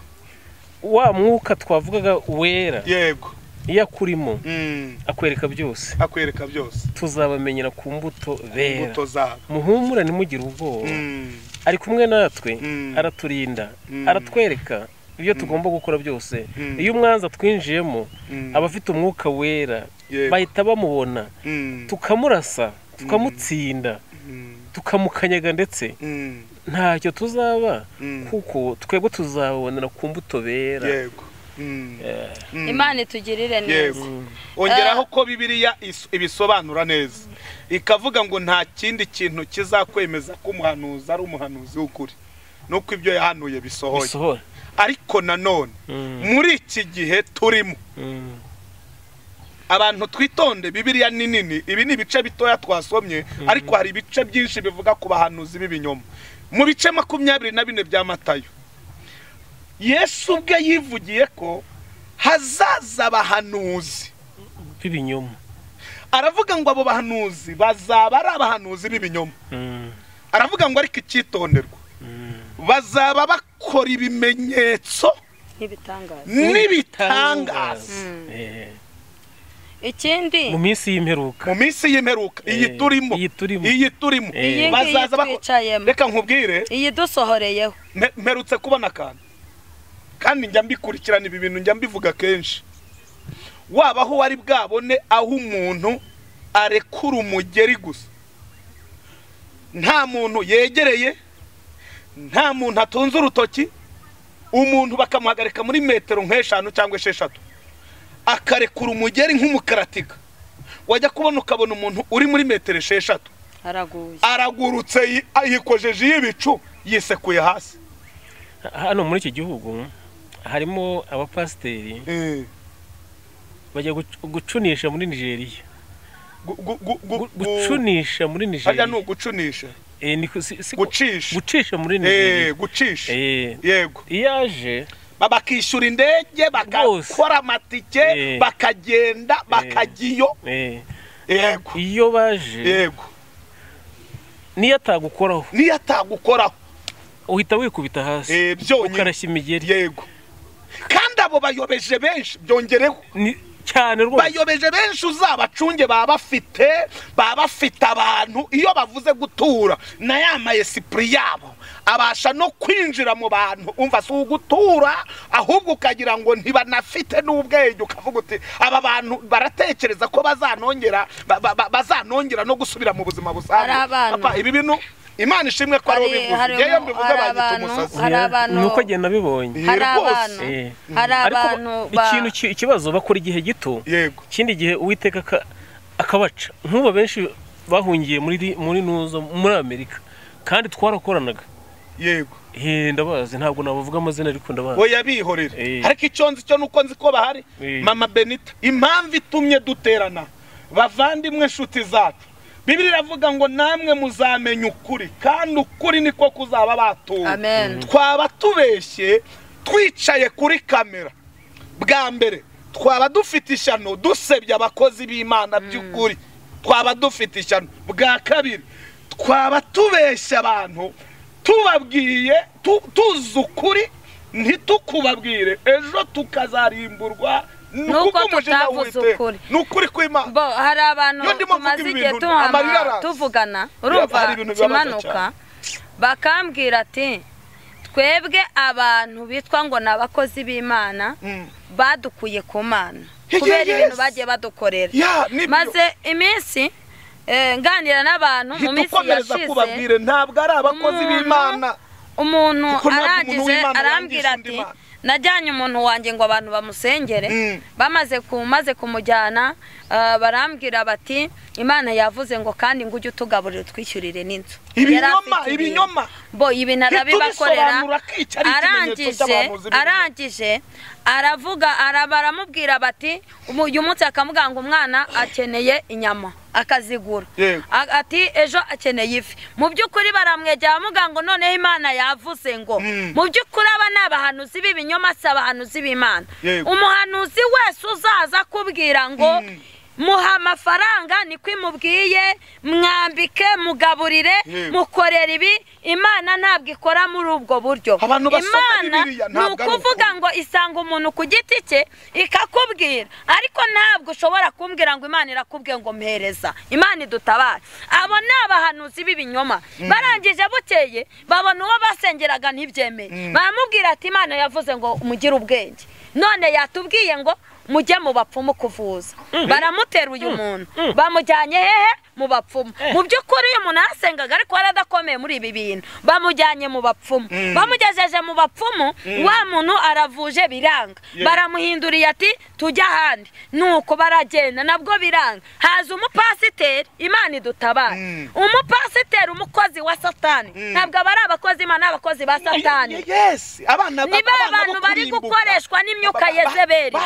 wa mwuka twavugaga wera yego iyo akurimo Mm, akwereka byose akwereka byose tuzabamenyera ku mbuto bera imbuto zabo muhumure ntimugire ubwoba Mm, ari kumwe natwe Mm. araturinda Mm. aratwereka ibyo tugomba gukora byose Mm. iyo umwanza twinjiyemo mm, abafite umwuka wera Yego. bahita bamubona mm, tukamurasa tukamutsinda mm, tukamukanyaga ndetse mm, ntacyo tuzaba Mm. kuko twebwe tuzabonera ku mbuto bera yego Mm, mm, imana itugirire neza yego ongeraho ko bibiliya is- ibisobanura neza ikavuga ngo nta kindi kintu kizakwemeza ko umuhanuzi ari umuhanuzi w'ukuri nuko ibyo yahanuye bisohoye bisohora ariko nanone Mm. muri iki gihe turimo Mm. abantu twitonde bibiliya ni nini ibi ni ibice bitoya twasomye ariko hari ibice byinshi bivuga ku bahanuzi b'ibinyoma mu bice makumyabiri na bine bya matayo yesu ubwe yivugiye ko hazaza abahanuzi b'ibinyoma aravuga ngo abo bahanuzi bazaba ari abahanuzi b'ibinyoma Mm. aravuga ngo ariko icyitonderwa Mm. bazaba bakora ibimenyetso n'ibitangaza n'ibitangaza Eh. ikindi mu minsi y'imperuka mu minsi y'imperuka iyi Eh, turimo iyi turimo. iyi turimo Eh. Iyi ngiyi bazaza bako- twicayemo. reka nkubwire iyi dusohoreyeho mpe- mperutse kubona akantu kandi njya mbikurikirana ibi bintu njya mbivuga kenshi waba aho wari bwabone aho umuntu arekura umugeri gusa nta muntu yegereye nta muntu atunze urutoki umuntu bakamuhagarika muri metero nk'eshanu cyangwa esheshatu akarekura umugeri nk'umukaratiga wajya kubona ukabona umuntu uri muri metero esheshatu haraguye aragurutse yi- yikojeje y'ibicu yisekuye hasi hano muri iki gihugu harimo abapasiteri Eh, bajya guc- gucunisha muri nigeria gu- gu- gu- gu- Gu- gucunisha muri harya nigeria ni ugucunisha Eh, niko- si- si ko- gucisha gucisha muri Eh, nigeria gucisha Eh, yego iyo aje bakishyura indege Rwose. bagakora amatike Eh. bakagenda bakajya iyo eh, yego iyo baje yego niyo atagukoraho niyo atagukoraho uhita wikubita hasi Eh, byonyine ukarashya imigeri yego kandi abo bayobeje benshi byongereho Ni- cyane rwose bayobeje benshi uzabacunge baba bafite baba bafite abantu iyo bavuze gutura na ya mayesipuri yabo abasha no kwinjira mu bantu umva si ugutura ahubwo ukagira ngo ntibanafite n'ubwenge ukavuga uti aba bantu baratekereza ko bazanongera ba- ba- ba- bazanongera no gusubira mu buzima busanzwe Hari abana. Papa, ibi bintu imana ishimwe ko aribo Hari- bivuze hari ngewe umu- mbivuze hari bagita abantu- umusazi hari abantu- nuko njye nabibonye Eh, hari rwose. abantu Eh. hari abantu Ariko ba- ikintu ki- ikibazo bakora igihe gito yego ikindi gihe uwiteka aka- akabaca nk'ubu benshi bahungiye muri ri- muri nuzo muri amerika kandi twarakoranaga yego Eh, ndabazi ntabwo nabavuga amazina ariko ndabazi oya bihorere Eh. ariko icyo nzi cyo nuko nzi ko bahari Eh. mama benita impamvu itumye duterana bavandimwe nshuti zacu bibiri iravuga ngo namwe muzamenya ukuri kandi ukuri niko kuzaba batura Amen. twaba tubeshye twicaye kuri kamera bwa mbere twaba dufite ishyano dusebya abakozi b'imana by'ukuri twaba dufite ishyano bwa kabiri twaba tubeshya abantu tubabwiye tu- tuzi ukuri ntitukubabwire ejo tukazarimburwa Nuko kubw'umujinya tutavuze w'Uwiteka. ukuri. ni ukuri kw'imana bo hari abantu Iyo ndimo tumaze mvuga igihe ibintu, amarira tuhama araza. tuvugana hari urumva ibintu bibabaza kimanuka bakambwira ati twebwe abantu bitwa ngo ni abakozi b'imana Mm. badukuye ku mana Ye- kubera ye- ibintu yes. bagiye badukorera Ya, nibyo. maze iminsi eh, nganira n'abantu mu minsi ntitukomereza yashize kubabwire ntabwo ari abakozi umuntu- b'imana umuntu Kuko ntabwo umuntu arangije w'Imana arambwira yangisha undi ati Mana. najyanye umuntu wanjye ngo abantu bamusengere Mm. bamaze kumaze kumujyana ah, barambwira bati imana yavuze ngo kandi ngo ujye utugaburira utwishyurire n'inzu Ibinyoma, Yari afite ibintu. ibinyoma. bo ibi narabibakorera Ntitubisobanura ko iki ari ikimenyetso arangije cy'abahamuzi b'ibintu. arangije aravuga ara- baramubwira bati "Umu- uyu munsi akamubwira ngo umwana akeneye inyama akazigura Yego. A- ati ejo akeneye ifi mu by'ukuri baramwegera bamubwira ngo noneho imana yavuze ngo Mm. mu by'ukuri aba ni abahanuzi b'ibinyoma si abahanuzi b'imana Yego. umuhanuzi wese uzaza akubwira ngo muha amafaranga niko imubwiye mwambike mugaburire Yego. mukorera ibi imana ntabwo ikora muri ubwo buryo Abantu basoma imana Bibiliya ni ntabwo ari ukuvuga ngo isanga umuntu ku giti cye ikakubwira ariko ntabwo ushobora kumbwira ngo imana irakubwiye ngo mpereza imana idutabare abo ni abahanuzi b'ibinyoma barangije bukeye babona uwo basengeraga ntibyemeye baramubwira ati imana yavuze ngo mugire ubwenge none yatubwiye ngo mujye mu bapfumu kuvuza baramutera uyu muntu bamujyanye hehe mu bapfumu mu by'ukuri uyu muntu yasengaga ariko yari adakomeye muri ibi bintu bamujyanye mu bapfumu bamugejeje mu bapfumu wa muntu aravuje biranga baramuhinduriye ati tujya ahandi nuko baragenda nabwo biranga haza umupasiteri imana idutabare umupasiteri umukozi wa satani ntabwo aba ari abakozi imana ari abakozi ba satani Ye- yes abana ni ba bantu bari gukoreshwa n'imyuka yezeberi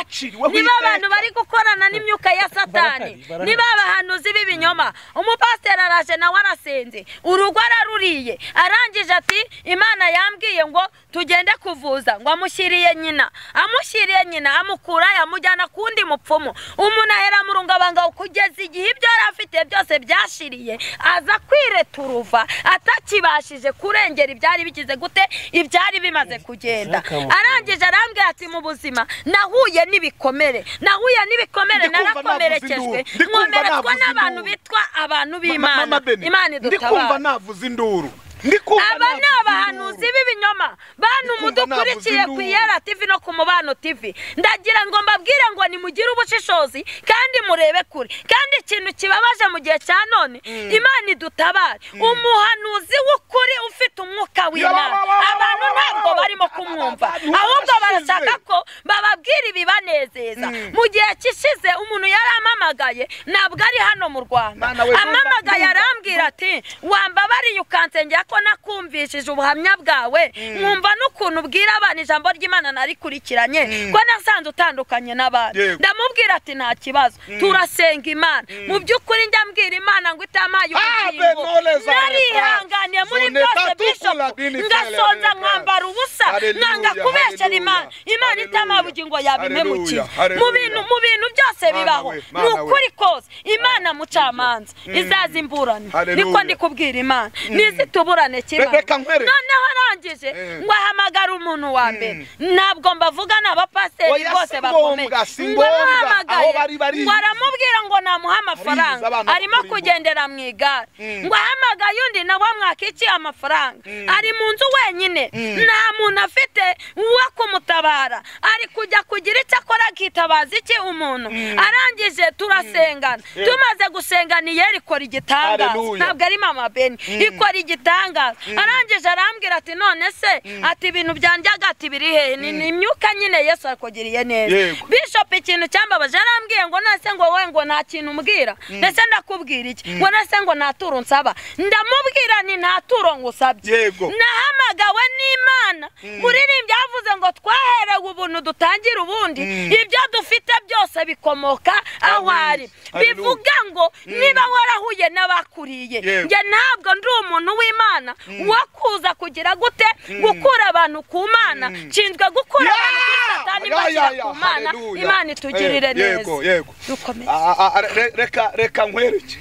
ni ba bantu bari gukorana n'imyuka ya satani Barakari, barakari. ni ba bahanuzi b'ibinyoma umupasiteri araje nawe arasenze urugo araruriye arangije ati imana yambwiye ngo tugende kuvuza ngo amushyiriye nyina amushyiriye nyina amukura yamujyana ku wundi mupfumu umuntu ahera mu rungabanga kugeza igihe ibyo yari afite byose byashiriye aza kwireturuva atakibashije kurengera ibyari bigize gute ibyari bimaze kugenda Zakamukurura. arangije arambwira ati mu buzima nahuye n'ibikomere nahuye n'ibikomere Ndi kumva narakomerekejwe navuze induru. Ndi kumva nkomeretswa navuze n'abantu induru. bitwa abantu b'imana imana ndikumva idutabara navuze induru ndikumva aba ni navuza abahanuzi induru. b'ibinyoma bantu Ndikumva mudukurikiye ku iyara tivi no ku mubano tivi ndagira ngo mbabwire ngo nimugire ubushishozi kandi murebe kure kandi ikintu kibabaje mu gihe cya none imana idutabare umuhanuzi w'ukuri ufite umwuka w'imana abantu ntabwo barimo kumwumva ahubwo barashaka ko bababwira ibibanezeza mu gihe kishize umuntu yaramamagaye ntabwo ari hano mu rwanda Mwana we, ndumva- amamagaye ndumva- arambwira ati wambabariye ukansengera ko nakumvishije ubuhamya bwawe nkumva n'ukuntu ubwira abana ijambo ry'imana narikurikiranye ko nasanze utandukanye n'abandi Yego. ndamubwira ati nta kibazo turasenga imana mu by'ukuri njya mbwira imana ngo itamaye Ave ubugingo noleza leta. narihanganiye muri Zone byose tatu bishop kula dini ngasonza feleleza. nkambara ubusa Hallelujah, nkanga kubeshyera imana hallelujah, imana itamaye hallelujah, ubugingo yabimemukiye hallelujah, mu bintu mu bintu byose Mana bibaho we, ni Mana we. ukuri kose imana mucamanza izaza imburane Hallelujah. niko ndi kubwira imana ntizituburane kimana Reka nkwereke. noneho arangije Eh. ngo ahamagare umuntu wa mbere ntabwo mbavuga ni abapasiteri Oya, bose si bakomeye ngombwa, si ngo ngombwa. amuhamagaye Aho bari barizi. ngo aramubwira ngo namuhe amafaranga Barizi, abana arimo bakora kugenda agendera mu igare ngo ahamagaye undi nawe mwaka iki amafaranga ari mu nzu wenyine nta muntu afite wo kumutabara ari kujya kugira icyo akora akitabaza iki umuntu arangije turasengana tumaze gusengana iyo ikora igitangaza Hallelujah. ntabwo ari mama beni ikora igitangaza arangije arambwira ati none se ati ibintu byanjyaga ati biri hehe ni ni imyuka nyine yesu akugiriye neza Yego. bishop ikintu cyambabaje yarambwiye ngo nase ngo we ngo nta kintu umbwira ndetse ndakubwira iki ngo nase ngo nta turo nsaba ndamubwira ni nta turo ngusabye Yego. nahamagawe n'imana muririmbyi yavuze ngo twaherewe ubuntu dutangire ubundi ibyo dufite byose bikomoka aho Amen. ari Hallelujah. bivuga ngo niba warahuye n'abakuriye Yego. njye ntabwo ndi umuntu w'imana wo kuza kugira gute gukura abantu ku mana nshinzwe gukura abantu kuri Yeah! satani Yeah, mbashyira yeah, ku yeah. mana Hallelujah. imana itugirire Eh, neza yego yego dukomeze Ah, ah, ah, re- reka reka nkwereke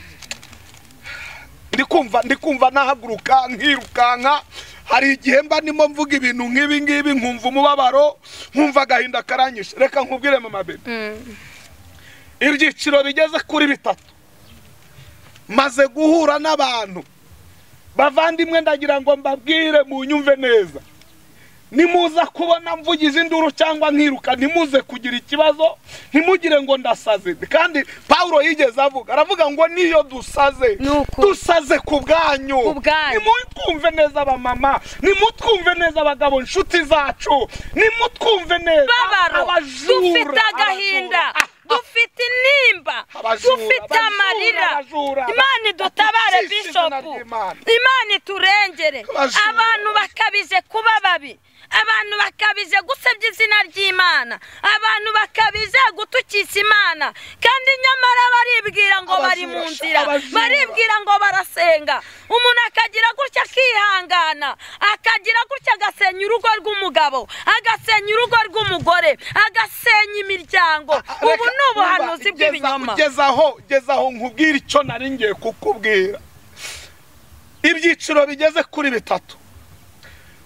ndi kumva ndi kumva nahaguruka nkirukanka hari igihe mba ndimo mvuga ibintu nk'ibi ngibi nkumva umubabaro nkumva agahinda karanyishe reka nkubwire mama bebe ibyiciro bigeze kuri bitatu maze guhura n'abantu bavandimwe ndagira ngo mbabwire mu nyumve neza nimuza kubona mvugize induru cyangwa nkiruka ntimuze kugira ikibazo ntimugire ngo ndasaze kandi pawulo yigeze avuga aravuga ngo niyo dusaze Ni ukuri. dusaze ku bwanyu Ku bwanyu. nimutwumve neza abamama nimutwumve neza abagabo inshuti zacu nimutwumve neza babaro abajura dufite agahinda abajura. Ah, ah. dufite intimba Abajura, dufite abajura, amarira abajura, imana idutabare abakijije bishopu izina ry'Imana. imana iturengere Abajura. abantu bakabije kuba babi abantu bakabije gusebya izina ry'imana abantu bakabije gutukisha imana kandi nyamara baribwira ngo bari mu Abajura, nzira abajura. baribwira ngo barasenga umuntu akagira gutya akihangana akagira gutya agasenya urugo rw'umugabo agasenya urugo rw'umugore agasenya imiryango ubu ni ubuhanuzi bw'ibinyoma gezaho gezaho nkubwire icyo nari ngiye kukubwira ibyiciro bigeze kuri bitatu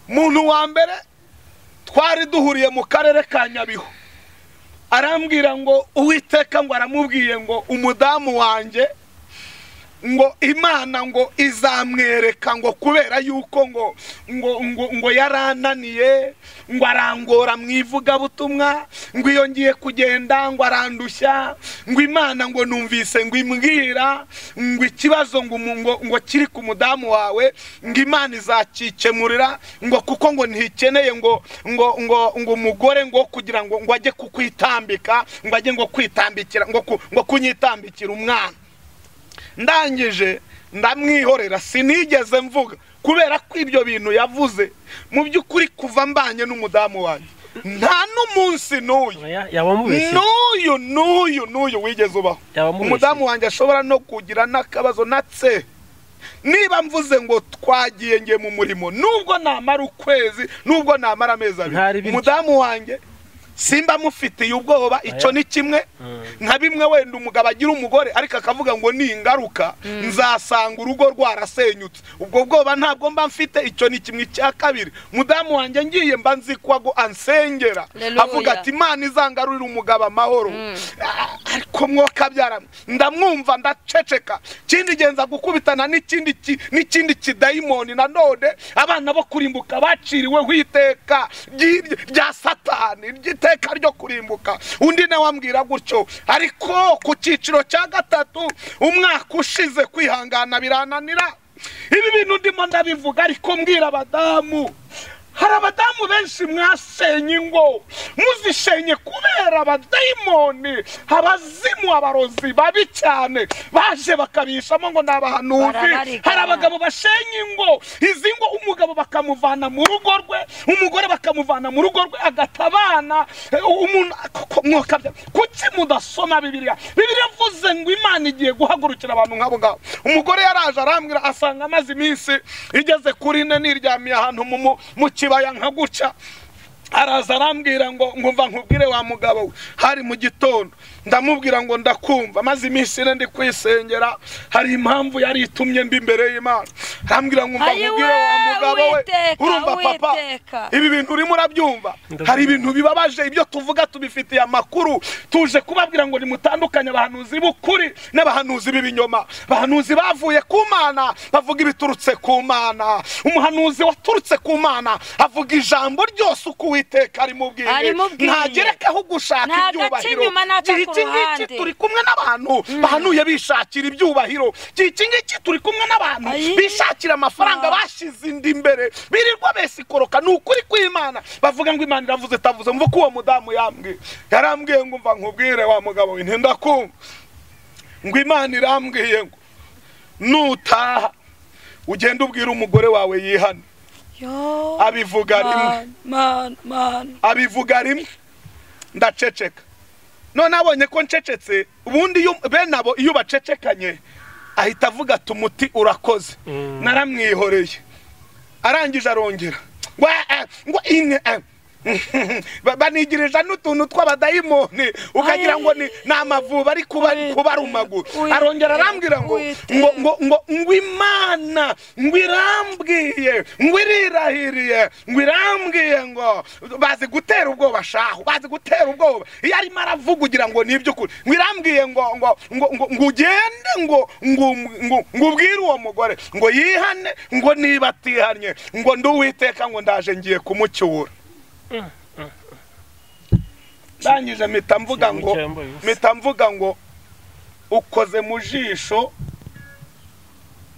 muntu wa mbere twari duhuriye mu karere ka nyabihu arambwira ngo uwiteka ngo aramubwiye ngo umudamu wanjye ngo imana ngo izamwereka ngo kubera yuko ngo ngo ngo, ngo yarananiye ngo arangora mu ivugabutumwa ngo iyo ngiye kugenda ngo arandushya ngo imana ngo numvise ngo imbwira ngo ikibazo ngo umu- ngo, ngo kiri ku mudamu wawe ngo imana izakikemurira ngo kuko ngo ntikeneye ngo ngo ngo ngo umugore ngo kugira ngo ngo ajye kukwitambika ngo ajye ngo kwitambikira ngo ku- ngo kunyitambikira umwana ndangije ndamwihorera sinigeze mvuga kubera ko ibyo bintu yavuze mu by'ukuri kuva mbanye n'umudamu wanjye nta n'umunsi n'uyu Oya, yaba amubeshye n'uyu n'uyu n'uyu wigeze ubaho Yaba mubeshye. umudamu wanjye ashobora no kugira n'akabazo natse niba mvuze ngo twagiye ngiye mu murimo nubwo namara ukwezi nubwo namara amezi Ntari abiri bityo. umudamu wanjye simba mufitiye ubwoba icyo ni kimwe nka bimwe wenda umugabo agira umugore ariko akavuga ngo ni ingaruka nzasanga urugo rwarasenyutse ubwo bwoba ntabwo mba mfite icyo ni kimwe icya kabiri mudamu wanjye ngiye mba nzi ko ansengera Hallelujah. avuga ati imana izangarurira umugabo amahoro Ah, ariko ariko mwoka abyara ndamwumva ndaceceka ikindi genza gukubitana n'ikindi ki- n'ikindi kidayimoni nanone abana bo kurimbuka baciriweho iteka ry'iryo- rya satani ry'iteka ryo kurimbuka undi nawe ambwira gutyo ariko ku cyiciro cya gatatu umwaka ushize kwihangana birananira ibi bintu ndimo ndabivuga ariko mbwira abadamu hari abadamu benshi mwasenye ingo muzisenye kubera abadayimoni abazimu abarozi babi cyane baje bakabishamo ngo ni abahanuzi Barabariganya. hari abagabo bashenye ingo izi ngo umugabo bakamuvana mu rugo rwe umugore bakamuvana mu rugo rwe agata abana eh, umuntu koko mwokabya kuki mudasoma bibiliya bibiliya ivuze ngo imana igiye guhagurukira abantu nk'abo ngabo umugore yaraje arambwira asanga amaze iminsi igeze kuri ine niryamiye ahantu mu- mu- mu kibaya nka gutya araza arambwira ngo ngumva nkubwire wa mugabo we hari mu gitondo ndamubwira ngo ndakumva maze iminsi ine ndi kwisengera hari impamvu yari itumye mbi imbere y'imana arambwira ngo umva Ayiwe, nkubwire wa mugabo we Uwiteka, urumva papa Uwiteka. ibi bintu urimo urabyumva Ndabyumva. hari ibintu bibabaje ibyo tuvuga tubifitiye amakuru tuje kubabwira ngo nimutandukanye abahanuzi b'ukuri n'abahanuzi b'ibinyoma abahanuzi bavuye ku mana bavuga ibiturutse ku mana umuhanuzi waturutse ku mana avuga ijambo ryose uko uwiteka arimubwiye Arimubwiye. ntagerekaho gushaka Nta gace ibyubahiro inyuma n'aka ku Igihe iki ngiki ruhande. turi kumwe n'abantu bahanuye bishakira ibyubahiro igihe iki ngiki turi kumwe n'abantu Ayi. bishakira amafaranga Ah. bashize inda imbere birirwa besikoroka ni ukuri kw'imana bavuga ngo imana iravuze itavuze mva uko uwo mudamu yambwiye yarambwiye ngo mva nkubwire wa mugabo we ntindakumva ngo imana irambwiye ngo nutaha ugende ubwire umugore wawe yihane Yo, abivuga rimwe man, man, man. abivuga rimwe ndaceceka none abonye ko ncecetse ubundi iyo- bene abo iyo bacecekanye ahita avuga ati umuti urakoze Mm. naramwihoreye arangije arongera ngo eh, ngo ine eh. Ba- banigirije n'utuntu tw'abadayimoni ukagira ngo ni ni amavubi ari kuba- Ui- kubarumagu ui- arongera arambwira ngo uite. ngo ngo ngo ngo imana ngo irambwiye ngo irirahiriye ngo irambwiye ngo bazi gutera ubwoba shaho bazi gutera ubwoba iyo arimo aravuga ugira ngo ni iby'ukuri ngo irambwiye ngo ngo ngo ngo ngo ugende ngo ngo ngo ngo ubwire uwo mugore ngo yihane ngo niba atihanye ngo ndi uwiteka ngo ndaje ngiye kumucyura ndangije mpita mvuga ngo Simucyambaye ubusa. mpita mvuga ngo ukoze mu jisho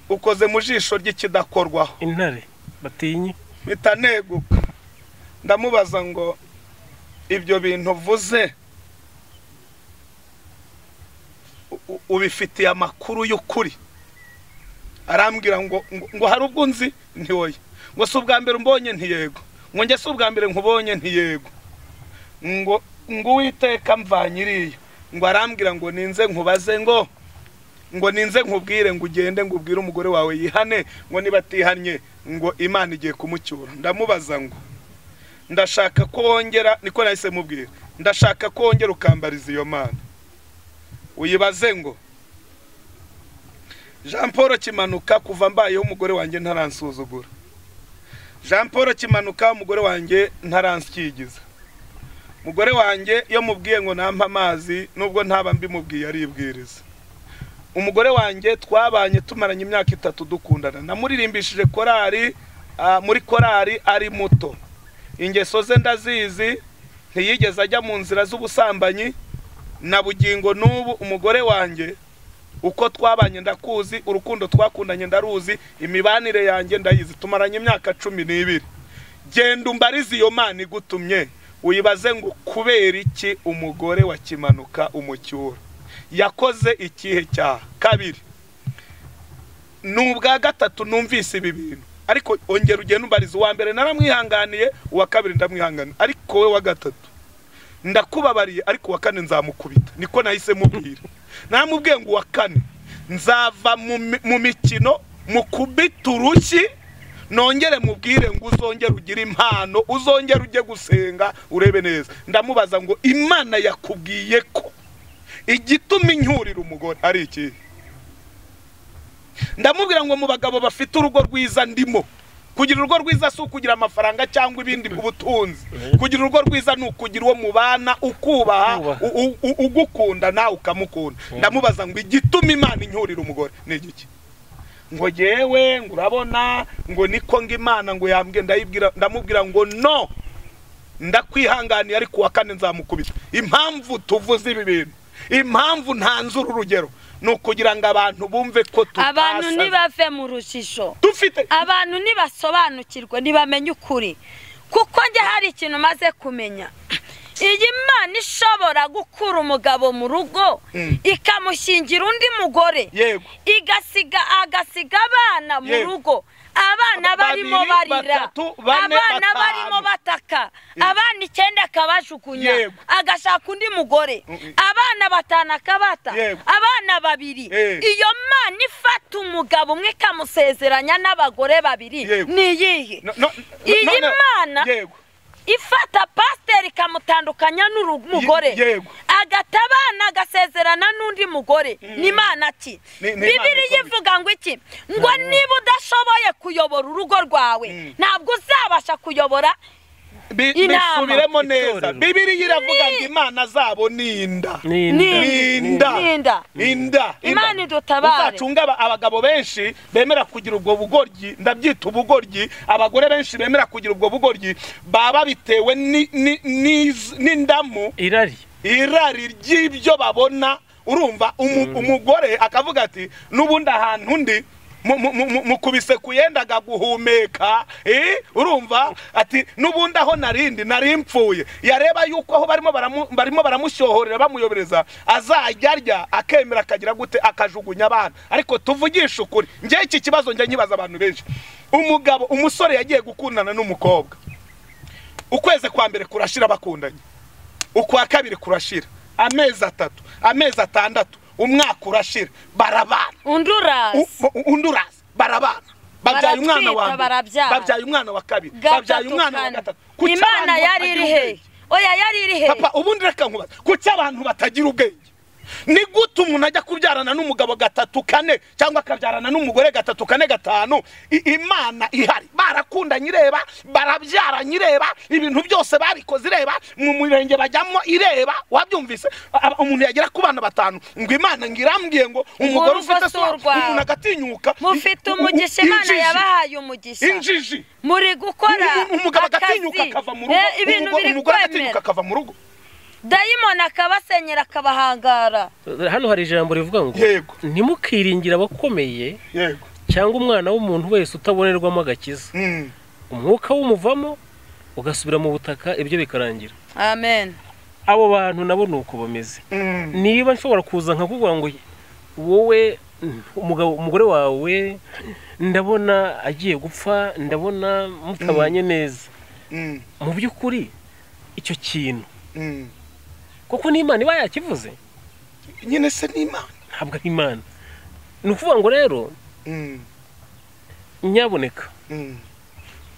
ukoze mu jisho ry'ikidakorwaho intare batinye mpita neguka ndamubaza ngo ibyo bintu uvuze u- u- ubifitiye amakuru y'ukuri arambwira ngo ngo- ngo hari ubwo nzi ntiwoye ngo si ubwa mbere umbonye ntiyego ngo njye si ubwa mbere nkubonye ntiyego ngo ngo uwiteka mvanyiriye ngo arambwira ngo ninze nkubaze ngo ngo ninze nkubwire ngo ugende ngo ubwire umugore wawe yihane ngo niba atihanye ngo imana igiye kumucyura ndamubaza ngo ndashaka ko wongera niko nahise mubwira ndashaka ko wongera ukambariza iyo mana uyibaze ngo jean paul kimanuka kuva mbayeho umugore wanjye ntaransuzugura jean paul kimanuka umugore wanjye ntaransikigiza umugore wanjye iyo mubwiye ngo nampe amazi nubwo ntaba mbimubwiye aribwiriza umugore wanjye twabanye tumaranye imyaka itatu dukundana namuririmbishije korari ah, muri korari ari muto ingeso ze ndazizi ntiyigeze ajya mu nzira z'ubusambanyi na bugingo n'ubu umugore wanjye uko twabanye ndakuzi urukundo twakundanye ndaruzi imibanire yanjye ndayizi tumaranye imyaka cumi n'ibiri genda umbarize iyo mana igutumye uyibaze ngo kubera iki umugore wa kimanuka umucyura yakoze ikihe cyaha kabiri ni ubwa gatatu numvise ibi bintu ariko ongera ugenda umbariza uwa mbere naramwihanganiye uwa kabiri ndamwihanganiye ariko we wa gatatu ndakubabariye ariko uwa kane nzamukubita niko nahise mubwira namubwiye ngo uwa kane nzava mu mi- mu mikino mu kubita urushyi nongere mubwire ngo uzongere ugire impano uzongere ujye gusenga urebe neza ndamubaza ngo imana yakubwiye ko igituma inyurira umugore ari ikihe ndamubwira ngo mu bagabo bafite urugo rwiza ndimo kugira urugo rwiza si ukugira amafaranga cyangwa ibindi ubutunzi kugira urugo rwiza ni ukugira uwo mubana ukubaha Ukubaha. u- u- ugukunda nawe ukamukunda ndamubaza ngo igituma imana inyurira umugore ni igiki ngo yewe ngo urabona ngo niko ngo imana ngo yambwiye ndayibwira ndamubwira ngo no ndakwihanganiye ariko uwa kane nzamukubita impamvu tuvuze ibi bintu impamvu ntanzura urugero ni ukugira ngo abantu bumve ko abantu tutasaza ntibave mu rujijo dufite abantu ntibasobanukirwe ntibamenye ukuri kuko njye hari ikintu maze kumenya iyi mana ishobora gukura umugabo mu rugo Mm. ikamushingira undi mugore yego igasiga agasiga abana mu Yego. rugo abana barimo Babiri, barira batatu, bane, abana batanu. barimo bataka abana icyenda akabajugunya Yego. agashaka undi mugore Mm-mm. abana batanu akabata Yego. abana babiri Eh. iyo mana ifata umugabo umwe ikamusezeranya n'abagore babiri Yego. ni iyihe No- no- Iyi no- no- Mana- yego ifata pasiteri ikamutandukanya n'umugore Ye- yego. agata abana agasezerana n'undi mugore ni imana ki Ni- ni Imana bibiriya ikomeye. ivuga ngo iki ngo niba udashoboye kuyobora urugo rwawe Mm. ntabwo uzabasha kuyobora Bi- Inama. bisubiremo neza Itorero. bibiriya iravuga ngo imana zabo ni inda ni Ni- inda Ninda. n'inda inda Imana inda. idutabare. uzacunge aba- abagabo benshi bemera kugira ubwo bugoryi ndabyita ubugoryi abagore benshi bemera kugira ubwo bugoryi baba bitewe ni- ni- n'iz- n'indamu irari irari ry'ibyo babona urumva umu- umugore akavuga ati n'ubundi ahantu ndi mu- mu- mu- mu- mukubise ku yendaga guhumeka eh, urumva ati n'ubundi aho narindi nari mpfuye yareba yuko aho barimo baramu- barimo baramushyohorera bamuyobereza azajya arya akemera akagira gute akajugunya abana ariko tuvugishe ukuri njye iki kibazo njya nkibaza abantu benshi umugabo umusore yagiye gukundana n'umukobwa ukwezi kwa mbere kurashira bakundanye ukwa kabiri kurashira amezi atatu amezi atandatu umwaka urashira barabana undi urazi U- u- undi uraza barabana babyaye umwana wa Baratwita, mbere barabyara. babyaye umwana wa kabiri babyaye gatatu umwana wa kane gatatu Kuki imana abantu yari batagira iri ubwenge? hehe oya yari iri hehe papa ubundi reka nkubaza kuki abantu batagira ubwenge ni gute umuntu ajya kubyarana n'umugabo gatatu kane cyangwa akabyarana n'umugore gatatu kane gatanu I- imana ihari barakundanye ireba barabyaranye ireba ibintu byose babikoze ireba mu murenge bajyamo ireba wabyumvise Aba- umuntu yagera ku bana batanu ngo imana ngo irambwiye ngo umugore Urugo ufite si sura urwawe. umuntu agatinyuka mufite I- u- u- umugisha imana injiji. yabahaye umugisha injiji muri gukora U- u- umugabo akazi agatinyuka akava mu Eh, ibintu rugo biri umugore agatinyuka kwemera akava mu rugo dayimoni akabasenyera akabahangara hano hari ijambo rivuga ngo Yego. ntimukiringire abakomeye yego cyangwa umwana w'umuntu wese utabonerwamo agakiza Mm. umwuka w'umuvamo ugasubira mu butaka ibyo bikarangira amen abo bantu nabo ni uko bameze Mm. niba nshobora kuza nkakubwira ngo wowe umugabo umugore wawe ndabona agiye gupfa ndabona mutabanye neza Mm. mu by'ukuri icyo kintu Mm. kuko n'imana iba yakivuze nyine se ni imana ntabwo ari imana ni ukuvuga ngo rero Mm, nyaboneka mm,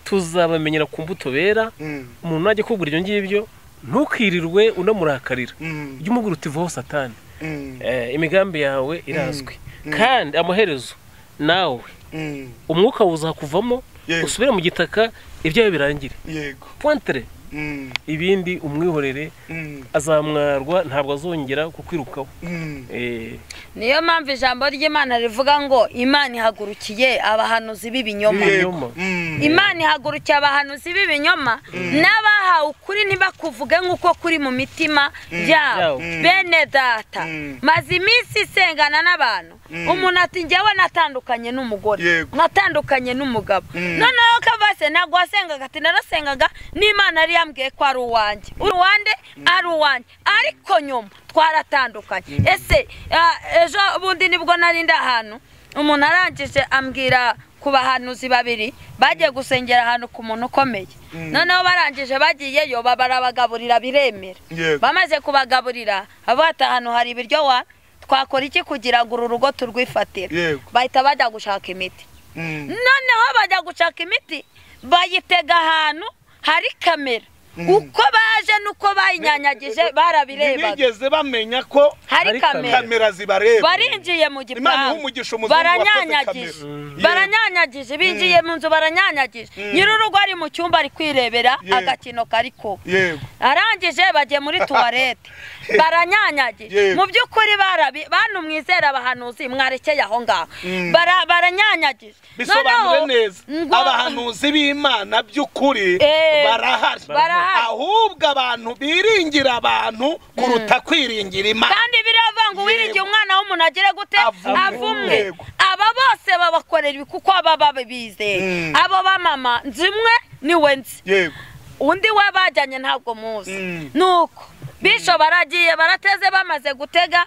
tuzabamenyera ku mbuto bera mm, umuntu najya akubwira ibyo ngibyo ntukirirwe unamurakarira mm, jya umubwira uti vaho satani mm, Eh, imigambi yawe irazwi kandi amaherezo nawe mm. umwuka wuzakuvamo Yego. usubire mu gitaka ibyawe birangire yego pointere Mm, ibindi umwihorere mm, azamwarwa ntabwo azongera kukwirukaho mm. Eh, niyo mpamvu ijambo ry'imana rivuga ngo imana ihagurukiye abahanuzi b'ibinyoma Yego. Yego. Mm, imana ihagurukiye abahanuzi b'ibinyoma n'abahawe ukuri ntibakuvuge nk'uko kuri mu mitima yabo Yabo. bene data Mm. maze iminsi isengana n'abantu Mm. umuntu ati njyewe natandukanye n'umugore Yego. natandukanye n'umugabo Mm. noneho kavase ntabwo wasengaga ati narasengaga n'imana yari yambwiye ko ari uwanjye uri uwanjye ari uwanjye ariko nyuma twaratandukanye ese ah, ejo bundi nibwo nari ndi ahantu umuntu arangije ambwira ku bahanuzi babiri bagiye gusengera ahantu ku muntu ukomeye noneho barangije bagiyeyo ba- barabagaburira biremera Yego. bamaze kubagaburira avuga ati ahantu hari ibiryo wa twakora iki kugira ngo uru rugo turwifatire Yego. bahita bajya gushaka imiti mm, noneho bajya gushaka imiti bayitega ahantu hari kamera uko baje n'uko bayinyanyagije barabirebaga ntibigeze bamenya ko hari Hari kamera kamera zibareba barinjiye mu Imana iha gipangu umugisha umuzungu baranyanyagije kamera. baranyanyagije binjiye mu nzu baranyanyagije nyir'urugo ari mu cyumba ari kwirebera Yego. agakino kari kuba yego arangije bagiye muri tuwarete baranyanyagiye Yego. mu by'ukuri barabi bantu mwizera abahanuzi mwarekeye aho ngaho Bara- baranyanyagiye bisobanure Noneho, neza ngo- abahanuzi b'imana by'ukuri Eh, barahari barahari. ahubwo abantu biringira abantu kuruta kwiringira imana kandi biriya ngo wiringiye umwana w'umuntu agire gute Avumwe. avumwe Yego. aba bose babakorera ibi kuko baba babizeye Mm. abo bamama nzi umwe niwe nzi yego undi we bajyanye ntabwo muzi Mm. nuko bisho baragiye barateze bamaze gutega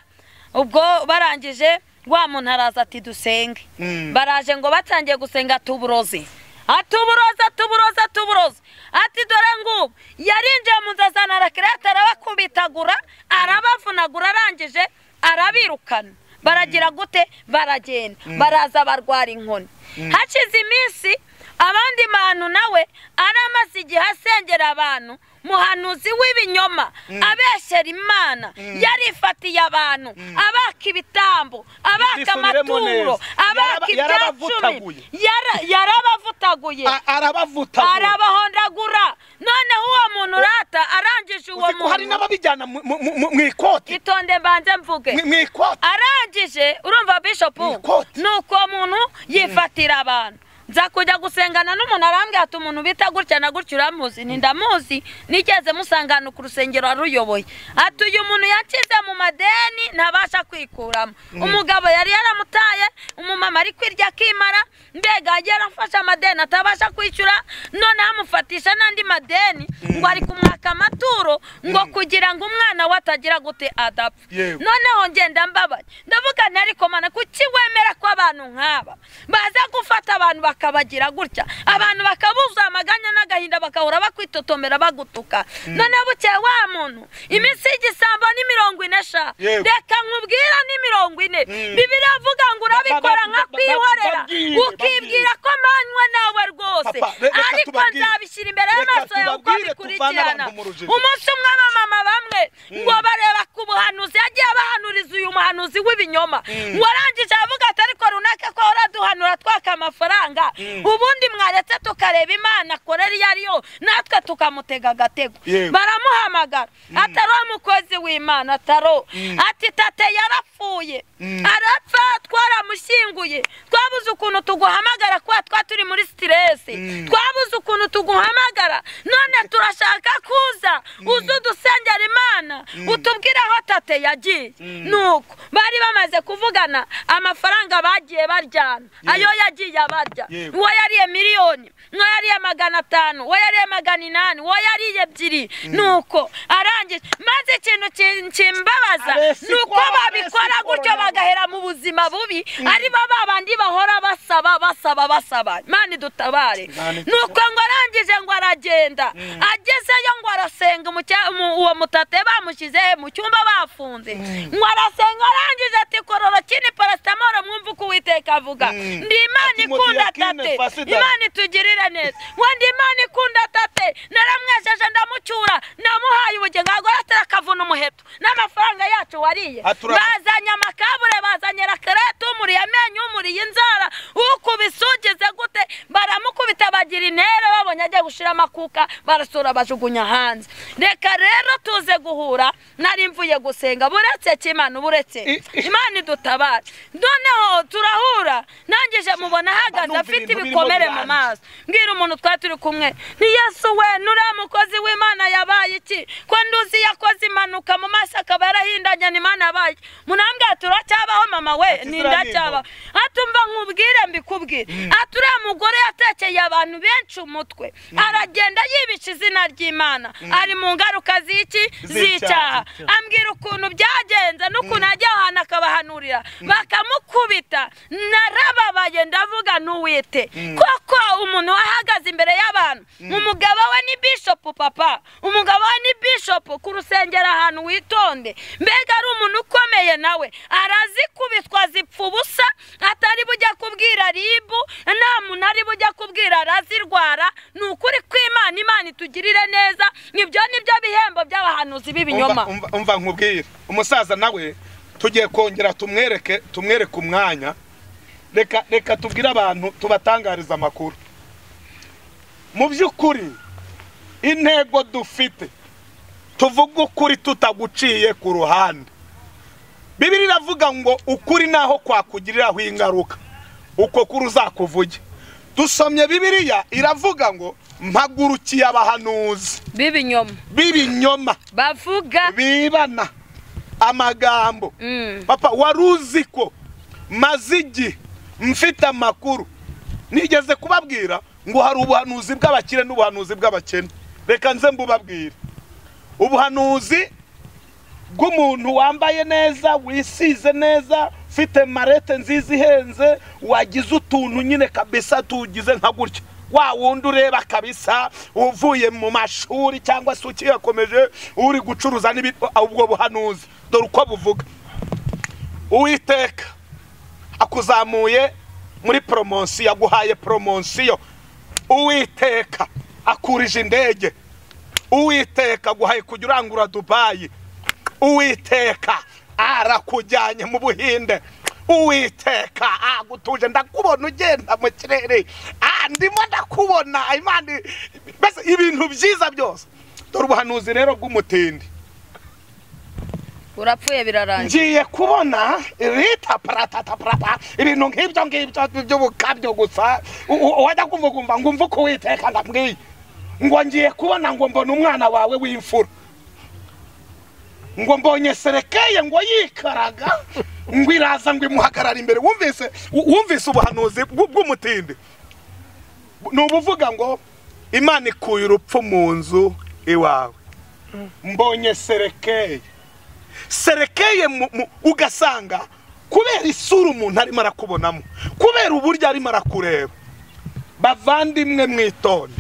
ubwo barangije wa muntu araza ati dusenge Mm. baraje ngo batangiye gusenga tuburoze atuburoze atuburoze atuburoze ati dore ngubu yarinjiye mu nzu azana arakirete arabakubitagura arabavunagura arangije arabirukana baragira gute baragenda baraza barwara inkoni hashize iminsi abandi bantu nawe aramaze igihe asengera abantu muhanuzi w'ibinyoma abeshyera imana yarifatiye abantu abaka ibitambo abaka Bisubiremo amaturo neza. abaka Yaraba- ibyacumi yarabavutaguye. Yara- yarabavutaguye A- arabavutagura arabahondagura noneho uwo muntu urata arangije uwo Uzi ko hari muntu n'ababijyana mu- mu- mu mu ikoti itonde mbanze mvuge mu mu ikoti arangije urumva Mu bishopu ikoti. ni uko muntu yifatira abantu nza kujya gusengana n'umuntu arambwira ati umuntu bita gutya na gutya uramuzi ntindamuzi nigeze musangana ku rusengero waruyoboye ati uyu muntu yakize mu madeni ntabasha kwikuramo umugabo yari yaramutaye umumama ari kwirya akimara mbega yagiye arafashe amadeni atabasha kwishyura noneho amufatisha n'andi madeni ngo ari kumwaka amaturo ngo kugira ngo umwana we atagira gute adapfa Yego. noneho ngenda mbabaye ndavuga nti ariko mana kuki wemera ko abantu nk'aba baza gufata abantu bakabagira gutya abantu bakabuza amaganya n'agahinda bagahora bakwitotomera bagutuka noneho bukeye wa muntu iminsi y'igisambo ni mirongo ine sha Yego. reka nkubwira ni mirongo ine bibiriya avuga ngo urabikora Ba- ba- nka ba- ba- kwihorera babwire, ukibwira ko manywe nawe rwose Papa, re- reka ariko tubabwire. nzabishyira imbere Reka y'amaso yawe uko tubabwire, tuvane bikurikirana abantu mu rujijo. umunsi umwe abamama bamwe ngo bareba ku buhanuzi yagiye abahanuriza uyu muhanuzi w'ibinyoma warangije aravuga ati ariko runaka ko waraduhanura twaka amafaranga ubundi mwaretse tukareba imana akorera iyo ari yo natwe tukamutega agatego Yego. baramuhamagara atari wa mukozi w'imana ataro ati tate yarapfuye arapfa twaramushyinguye twabuze ukuntu tuguhamagara kuba twa turi muri sitiresi twabuze ukuntu tuguhamagara none turashaka kuza uze udusengera imana utubwire aho tate yagiye nuko bari bamaze kuvugana amafaranga bagiye baryana ayo yagiye abarya Yego. uwo yariye miliyoni uwo yariye magana atanu uwo yariye magana inani uwo yariye ebyiri nuko arangije maze ikintu ki- kimbabaza Abesi ni uko kwabo, babikora abesi gutyo kwabo. bagahera mu buzima bubi ari bo babandi bahora basaba basaba basaba mani dutabare Imana ni uko ngo arangije ngo aragenda agezeyo ngo arasenga mu cya- mu- uwo mutate bamushyize mu cyumba bafunze ngo arasenga arangije ati kororo kini parasitamoro mwumve uko uwiteka avuga ndi imana Ati, ikunda Modiyakine tate Fasida. imana itugirire neza ngo ndi imana ikunda tate naramwesheje ndamucyura namuhaye ubugingo ahubwo aratera akavuna umuheto n'amafaranga yacu wariye Atura- bazanye amakabure bazanye rakarete umuriye amenyo umuriye inzara ukubise ugize gute baramukubita bagira intere babonye agiye gushira amakuka barasura bajugunya hanze reka rero tuze guhura nari mvuye gusenga buretse ki imana uba uretse imana idutabara noneho turahura nangije mubona ahagaze Banumva afite ibintu birimo ibikomere mu guhana. maso mbwira umuntu twari turi kumwe ni yesu we nuriya mukozi w'imana yabaye iki ko nduzi yakoze impanuka mu maso akaba yarahindanye ni imana yabaye iki? munambwira ati uracyabaho mama we Ati, nindacyabaho atumva nkubwire mbikubwire ati uriya mugore yatekeye abantu benshi umutwe aragenda yibica izina ry'imana ari mu ngaruka z'iki z'icyaha Z'icyaha. ambwira ukuntu byagenze n'ukuntu ajya ahantu akabahanurira bakamukubita narababaye ndavuga n'uwite koko umuntu wahagaze imbere y'abantu umugabo we ni bishopu papa umugabo we ni bishopu ku rusengero ahantu witonde mbega ari umuntu ukomeye nawe arazikubitwa zipfa ubusa atari bujya kubwira ribu nta muntu ari bujya kubwira arazirwara ni ukuri kw'imana imana itugirire neza ibyo nibyo bihembo by'abahanuzi b'ibinyoma Umva- umva- umva nkubwire umusaza nawe tugiye kongera tumwereke tumwereke umwanya reka reka tubwire abantu tubatangariza amakuru mu by'ukuri intego dufite tuvuge ukuri tutaguciye ku ruhande bibiri iravuga ngo ukuri naho kwakugiriraho ingaruka uko kuri uzakuvuge dusomye bibiriya iravuga ngo mpagurukiye abahanuzi b'ibinyoma b'ibinyoma bavuga bibana amagambo Mm. papa wari uzi ko maze igihe mfite amakuru nigeze kubabwira ngo hari ubuhanuzi bw'abakire n'ubuhanuzi bw'abakene reka nze mbubabwire ubuhanuzi bw'umuntu wambaye neza wisize neza ufite marete nziza ihenze wagize utuntu nyine kabisa tugize nka gutya wa wundi ureba kabisa uvuye mu mashuri cyangwa se ukiyakomeje uri gucuruza n'ibi- ubwo buhanuzi dore uko buvuga uwiteka akuzamuye muri poromosiyo yaguhaye poromosiyo uwiteka akurije indege uwiteka aguhaye kujya urangura dubayi uwiteka arakujyanye mu buhinde uwiteka agutuje ndakubona ugenda mu kirere Ah, ndimo ndakubona imana mbese ibintu byiza byose dore ubuhanuzi rero bw'umutindi urapfuye birarangira ngiye kubona rita paratata parata ibintu nk'ibyo ngibyo by'ubukabyo gusa U- u- wajya kumvugumva ngo umve uko witeka ndabwiye ngo ngiye kubona ngo mbona umwana wawe w'imfura ngo mbonye serekeye ngo yikaraga ngo iraza ngo imuhagarara imbere wumvise wu- wumvise ubuhanuzi bw- bw'umutindi ni ubuvuga ngo imana ikuye urupfu mu nzu iwawe mbonye serekeye serekeye mu- mu- ugasanga kubera isura umuntu arimo arakubonamo kubera uburyo arimo arakureba bavandimwe mwitonde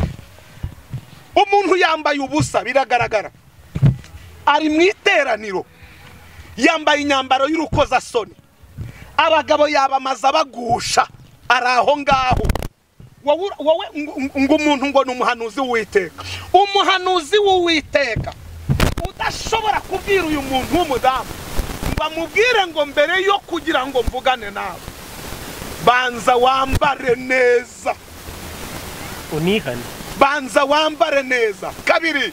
umuntu yambaye ubusa biragaragara ari mu iteraniro yambaye imyambaro y'urukozasoni abagabo yabamaze abagusha ari aho ngaho wowe wowe ngo- ngo- ngo umuntu ngo ni umuhanuzi w'uwiteka umuhanuzi w'uwiteka udashobora kubwira uyu muntu w'umudamu ngo amubwire ngo mbere yo kugira ngo mvugane nawe banza wambare neza unihane banza wambare neza kabiri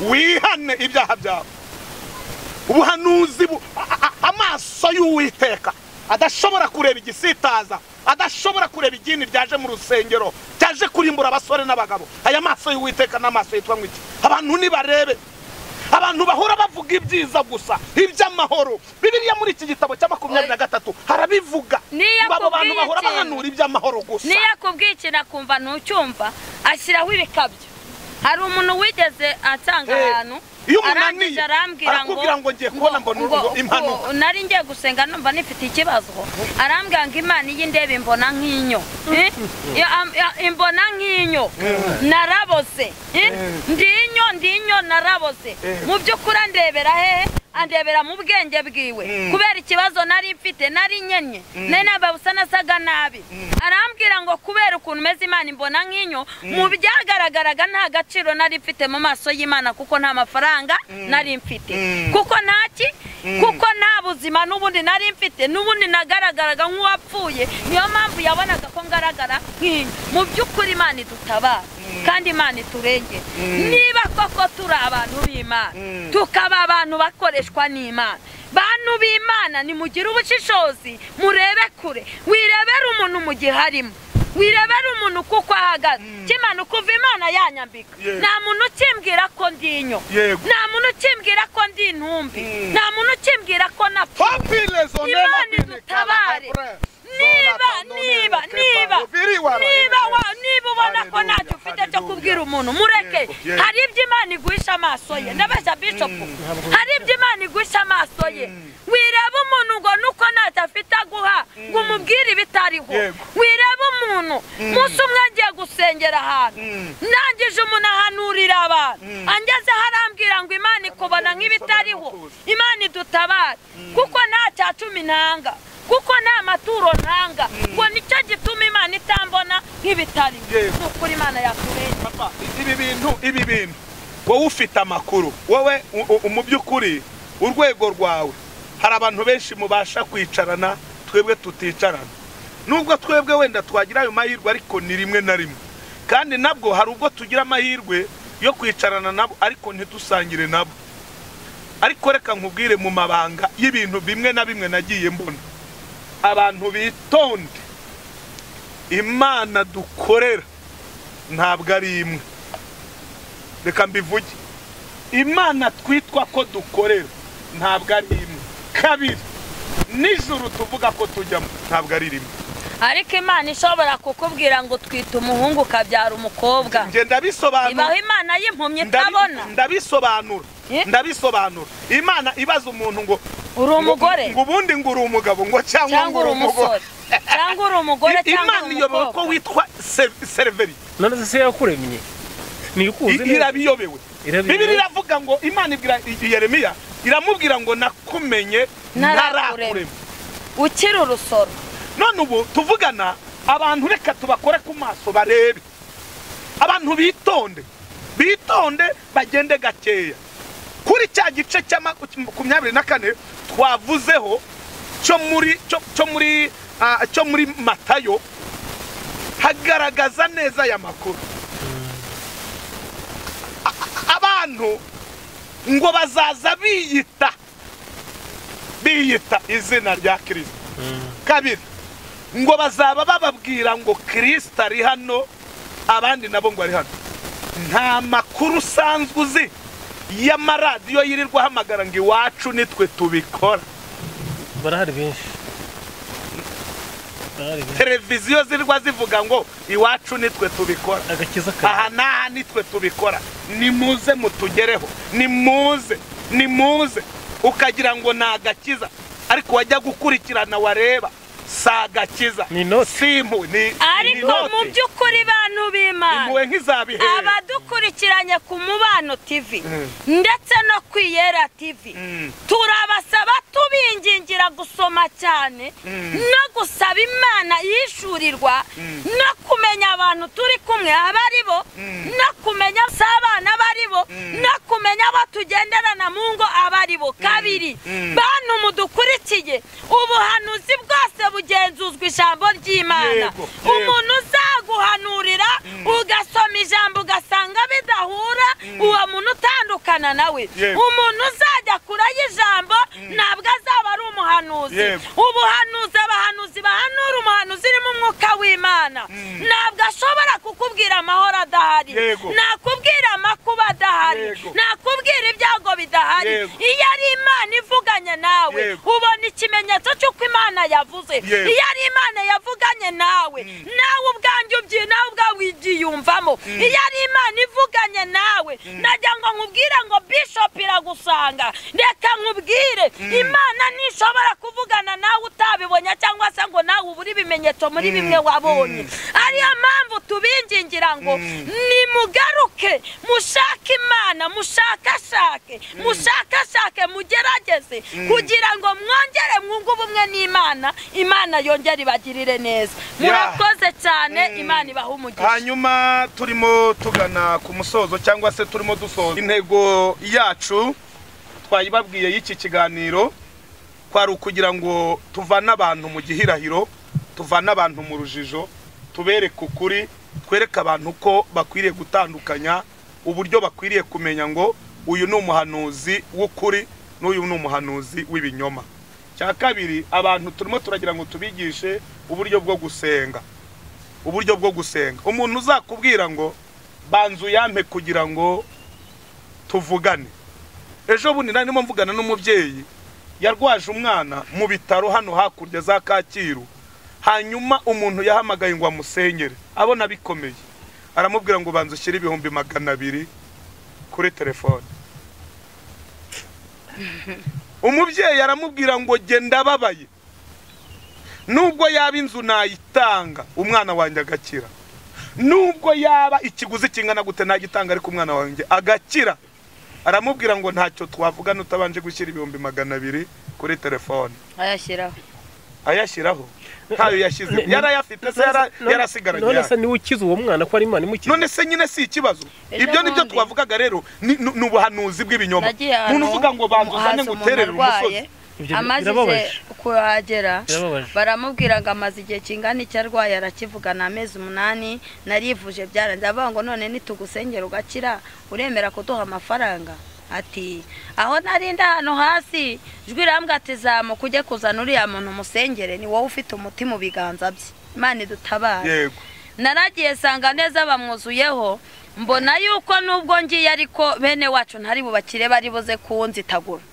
wihane ibyaha byawe ubuhanuzi bu- a- a- amaso y'uwiteka adashobora kureba igisitaza adashobora kureba idini ryaje mu rusengero ryaje kurimbura abasore n'abagabo aya maso y'uwiteka n'amaso yitwa ngo iki abantu nibarebe abantu bahora bavuga ibyiza gusa iby'amahoro bibiliya muri iki gitabo cya makumyabiri na gatatu harabivuga Niyo ngo abo bantu akubwiye bahora ikintu. bahanura iby'amahoro gusa niyo akubwiye ikintu akumva ntucyumva ashyiraho ibikabyo hari umuntu wigeze atanga Eh, ahantu iyo umuntu arangije ananiye, arambwira ngo arakubwira ngo ngiye kubona mbona urugo, impanuka. ngo- nari ngiye gusenga numva nifite ikibazo arambwira ngo imana iyi ndebe imbona nk'inyo Eh? Ya- am- ya- imbona nk'inyo naraboze Eh? ndi inyo ndi inyo naraboze Eh. mu by'ukuri andebera hehe andebera mu bwenge bwiwe Mm. kubera ikibazo nari mfite nari nkenye nari nambaye ubusa nasaga nabi arambwira ngo kubera ukuntu umeze imana imbona nk'inyo mu byagaragaraga nta gaciro nari mfite mu maso y'imana kuko nta mafaranga nari mfite Mm. kuko ntaki kuko nta buzima n'ubundi nari mfite n'ubundi nagaragaraga nk'uwapfuye niyo mpamvu yabonaga ko ngaragara nk'inyo mu by'ukuri imana idutabara kandi imana iturengere niba koko turi abantu b'imana Mm. tukaba abantu bakoreshwa n'imana bantu b'imana nimugire ubushishozi murebe kure wirebere umuntu mu gihe arimo wirebere umuntu kuko ahagaze kimanuka uva imana yanyambika Yes. nta muntu ukimbwira ko ndi inyo Yego. nta muntu ukimbwira ko ndi intumbi Mm. nta muntu ukimbwira ko napfa Papilezo Imana nena bini idutabare. kala kabre. niba Sona kandone niba kepa. niba Ubiri waro niba ebe. wa- niba ubona ko Hallelujah, ntacyo ufite cyo hallelujah. kubwira umuntu mureke Yego, yego. hari ibyo imana iguhisha amaso ye ndabeshya bishopu hari ibyo imana iguhisha amaso ye wireba umuntu ngo nuko ntacyo afite aguha ngo umubwire ibitariho Yego. wireba umuntu umunsi umwe ngiye gusengera ahantu Mm. ndangije umuntu ahanurira abantu angeze harambwira ngo imana ikubona nk'ibitariho imana idutabare kuko nta cya cumi ntanga kuko nta maturo ntanga ngo nicyo gituma imana itambona nk'ibitariho Yego. ni ukuri imana yakurengera Papa, ibi bintu ibi bintu wowe ufite amakuru wowe u- u- mu by'ukuri urwego rwawe hari abantu benshi mubasha kwicarana twebwe tuticarana nubwo twebwe wenda twagira ayo mahirwe ariko ni rimwe na rimwe kandi nabwo hari ubwo tugira amahirwe yo kwicarana nabo ariko ntidusangire nabo ariko reka nkubwire mu mabanga y'ibintu bimwe na bimwe nagiye mbona abantu bitonde imana dukorera ntabwo ari imwe reka mbivuge imana twitwa ko dukorera ntabwo ari imwe kabiri nijoro tuvuga ko tujyamo ntabwo ari rimwe ariko imana ishobora kukubwira ngo twite umuhungu ukabyara umukobwa njye ibaho ndabisobanura imana y'impumyi ndabi- itabona ndabisobanura Eh? ndabisobanura imana ibaza umuntu ngo uri umugore ngo ubundi ngo uri umugabo ngo cyangwa uri umusore cyangwa uri umugore I- cyangwa imana uri iyobewe ko umukobwa witwa se- sereveri none se yakuremye I- ntikuzi neza irabiyobewe Irabiyobewe. bibiri iravuga ngo imana ibwira i- yeremiya iramubwira ngo nakumenye Ntarakurema. ntarakurema ukiri urusoro none ubu tuvugana abantu reka tubakore ku maso barebe abantu bitonde bitonde bagende gakeya kuri cya gice cya makumyabiri na kane twavuzeho cyo muri cyo- cyo muri ah, cyo muri matayo hagaragaza neza aya makuru A- a- abantu ngo bazaza biyita biyita izina rya kirisito kabiri ngo bazaba bababwira ngo kirisita ari hano abandi nabo ngo ari hano nta makuru usanzwe uzi y'amaradiyo yirirwa ahamagara ngo iwacu nitwe tubikora barahari benshi barahari benshi televiziyo zirirwa zivuga ngo iwacu nitwe tubikora agakiza kawe aha n'aha nitwe tubikora nimuze mutugereho nimuze nimuze ukagira ngo ni agakiza ariko wajya gukurikirana wareba si agakiza Ni inote. si impuhwe ni- ni ariko inote. mu by'ukuri bantu b'imana impuhwe nk'izabihere abadukurikiranye ku mubano tv ndetse no ku iyera tv Mm. turabasaba tubingingira gusoma cyane no gusaba imana yishyurirwa no kumenya abantu turi kumwe abo ari bo no kumenya si abana abo ari bo no kumenya abo tugenderana mu ngo abo ari bo kabiri Mm. bantu mudukurikiye ubuhanuzi bwose bugenzuzwa ijambo ry'imana Yego, yego. umuntu umuntu uzaguhanurira ugasoma ijambo ugasanga bidahura uwo muntu utandukana nawe Yego. umuntu uzajya kurayo ijambo ntabwo azaba ari umuhanuzi Yego. ubuhanuzi abahanuzi bahanura umuhanuzi urimo umwuka w'imana ntabwo ashobora kukubwira amahoro adahari Yego. ntakubwira amakuba adahari Yego. ntakubwira ibyago bidahari Yego. iyo ari imana ivuganye nawe Yego. ubona ikimenyetso cy'uko imana yavuze Yego. iyo ari imana yavuganye nawe nawe ubwanjye ubyi nawe ubwawe ugiyumvamo iyo ari imana ivuganye nawe najya ngo nkubwire ngo bishop iragusanga reka nkubwire imana ntishobora kuvugana nawe utabibonye cyangwa se ngo nawe ubure ibimenyetso muri bimwe wabonye ariyo mpamvu tubingingira ngo nimugaruke mushake imana mushakashake mushakashake mugerageze kugira ngo mwongere mwunge ubumwe n'imana imana yongere ibagirire neza murakoze cyane imana ibaha umugisha hanyuma turimo tugana ku musozo cyangwa se turimo dusoza intego yacu twayibabwiye y'iki kiganiro kwari ukugira ngo tuvane abantu mu gihirahiro tuvane abantu mu rujijo tubereke ukuri twereke abantu ko bakwiriye gutandukanya uburyo bakwiriye kumenya ngo uyu ni umuhanuzi w'ukuri n'uyu ni umuhanuzi w'ibinyoma cya kabiri abantu turimo turagira ngo tubigishe uburyo bwo gusenga uburyo bwo gusenga umuntu uzakubwira ngo banza uyampe kugira ngo tuvugane ejo bundi nari ndimo mvugana n'umubyeyi yarwaje umwana mu bitaro hano hakurya za kacyiru hanyuma umuntu yahamagaye ngo amusenyere abona bikomeye aramubwira ngo banza ushyire ibihumbi magana abiri kuri telefone umubyeyi aramubwira ngo genda ababaye nubwo yaba inzu nayitanga umwana wanjye agakira nubwo yaba ikiguzi kingana gute nagitanga ariko umwana wanjye agakira aramubwira ngo ntacyo twavugana utabanje gushyira ibihumbi magana abiri kuri telefone ayashyiraho ayashyiraho ntayo yashyize Ne- ne- yarayafite se yara- yarasigaranye none yayo. se niwe ukize uwo mwana ko ari imana imukiza none se nyine si ikibazo Ejo ibyo ni byo bundi. twavugaga rero ni ni- ni ubuhanuzi bw'ibinyoma nagiye ahantu umuntu uvuga ngo banzuzane haza ngo umuntu uterere arwaye, umusozi Ibyo amaze birababaje. kuhagera Birababaje. baramubwira ngo amaze igihe kingana icyo arwaye arakivugana amezi umunani narivuje byaranze avuga ngo none nitugusengera ugakira uremera kuduha amafaranga ati aho narinda hano hasi ijwi rambwa ati zamuka ujye kuzana uriya muntu umusengere ni wowe ufite umutima mu biganza bye imana idutabare yego naragiye sanga neza bamwuzuyeho mbona yuko nubwo ngiye ariko bene wacu ntari bubakire bari buze kunzitagura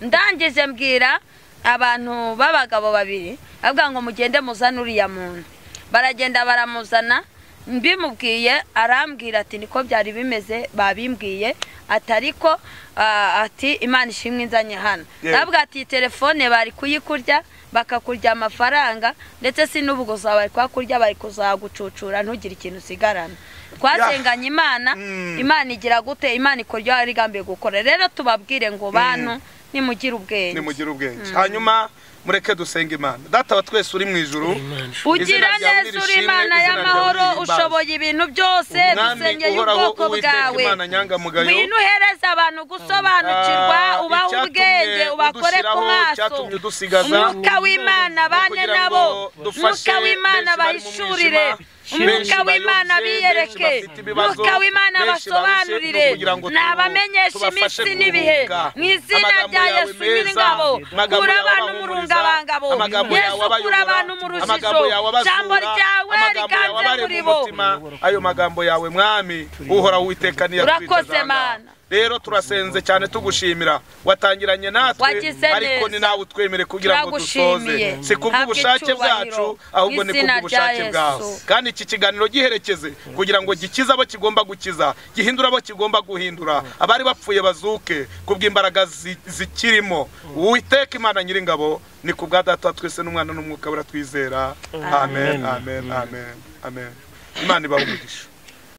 ndangije mbwira abantu b'abagabo babiri avuga ngo mugende muzane uriya muntu baragenda baramuzana mbimubwiye arambwira ati niko byari bimeze babimbwiye ati ariko ah, ati imana ishimwe inzanye hano Yeah. Ndavuga ati telefone bari kuyikurya bakakurya amafaranga ndetse si n'ubuguza bari kuhakurya bari kuzagucucura ntugire ikintu usigarana twasenganye imana Mm. imana igira gute imana ikora ibyo yari igambiye gukora rero tubabwire ngo bantu nimugire ubwenge nimugire ubwenge hanyuma mureke dusenge imana data wa twese uri mu ijuru Imana. ugira Izina ryawe neza uri nirishimwe, imana izina ryawe y'amahoro nirihimbazwe. ushoboye ibintu byose Umwami dusengeye uhoraho, ubwoko Uwiteka bwawe Imana nyangamugayo. ngwino uhereza abantu gusobanukirwa Ah, ubahe icyatumye ubwenge ubakore ku udushyiraho, maso icyatumye udusigaza, umwuka w'imana bane kugira nabo ngo dufashe umwuka w'imana benshi bari mu bahishurire mwijima, benshi umwuka w'imana bayobye, benshi biyereke bafite ibibazo, umwuka w'imana benshi basobanurire barushe, kugira ngo ni abamenyesha tubafashe iminsi n'ibihe kuruhuka. mu izina Amagambo rya yawe yesu meza, nyir'ingabo amagambo kura yawe abantu mu abahumuriza, rungabangabo amagambo yesu yawe kura abayobora, abantu mu rujijo amagambo yawe abazura, jambo ryawe amagambo yawe riganze abarema muri bo umutima, ayo magambo yawe mwami uhora witeka niyo Urakoze, Mana. rero turasenze cyane tugushimira watangiranye natwe Wagize ariko neza. ni nawe utwemere kugira ngo Turagushimiye. dusoze si kubw'ubushake Habwa icyubahiro bwacu ahubwo ni n'izina kubw'ubushake rya Yesu. bwawe kandi iki kiganiro giherekeze kugira ngo gikize abo kigomba gukiza gihindure abo kigomba guhindura abari bapfuye bazuke kubw'imbaraga zi- zikirimo uwiteka imana nyiringabo ni ku bwa data wa twese n'umwana n'umwuka buratwizera amen amen amen amen imana ibahe umugisha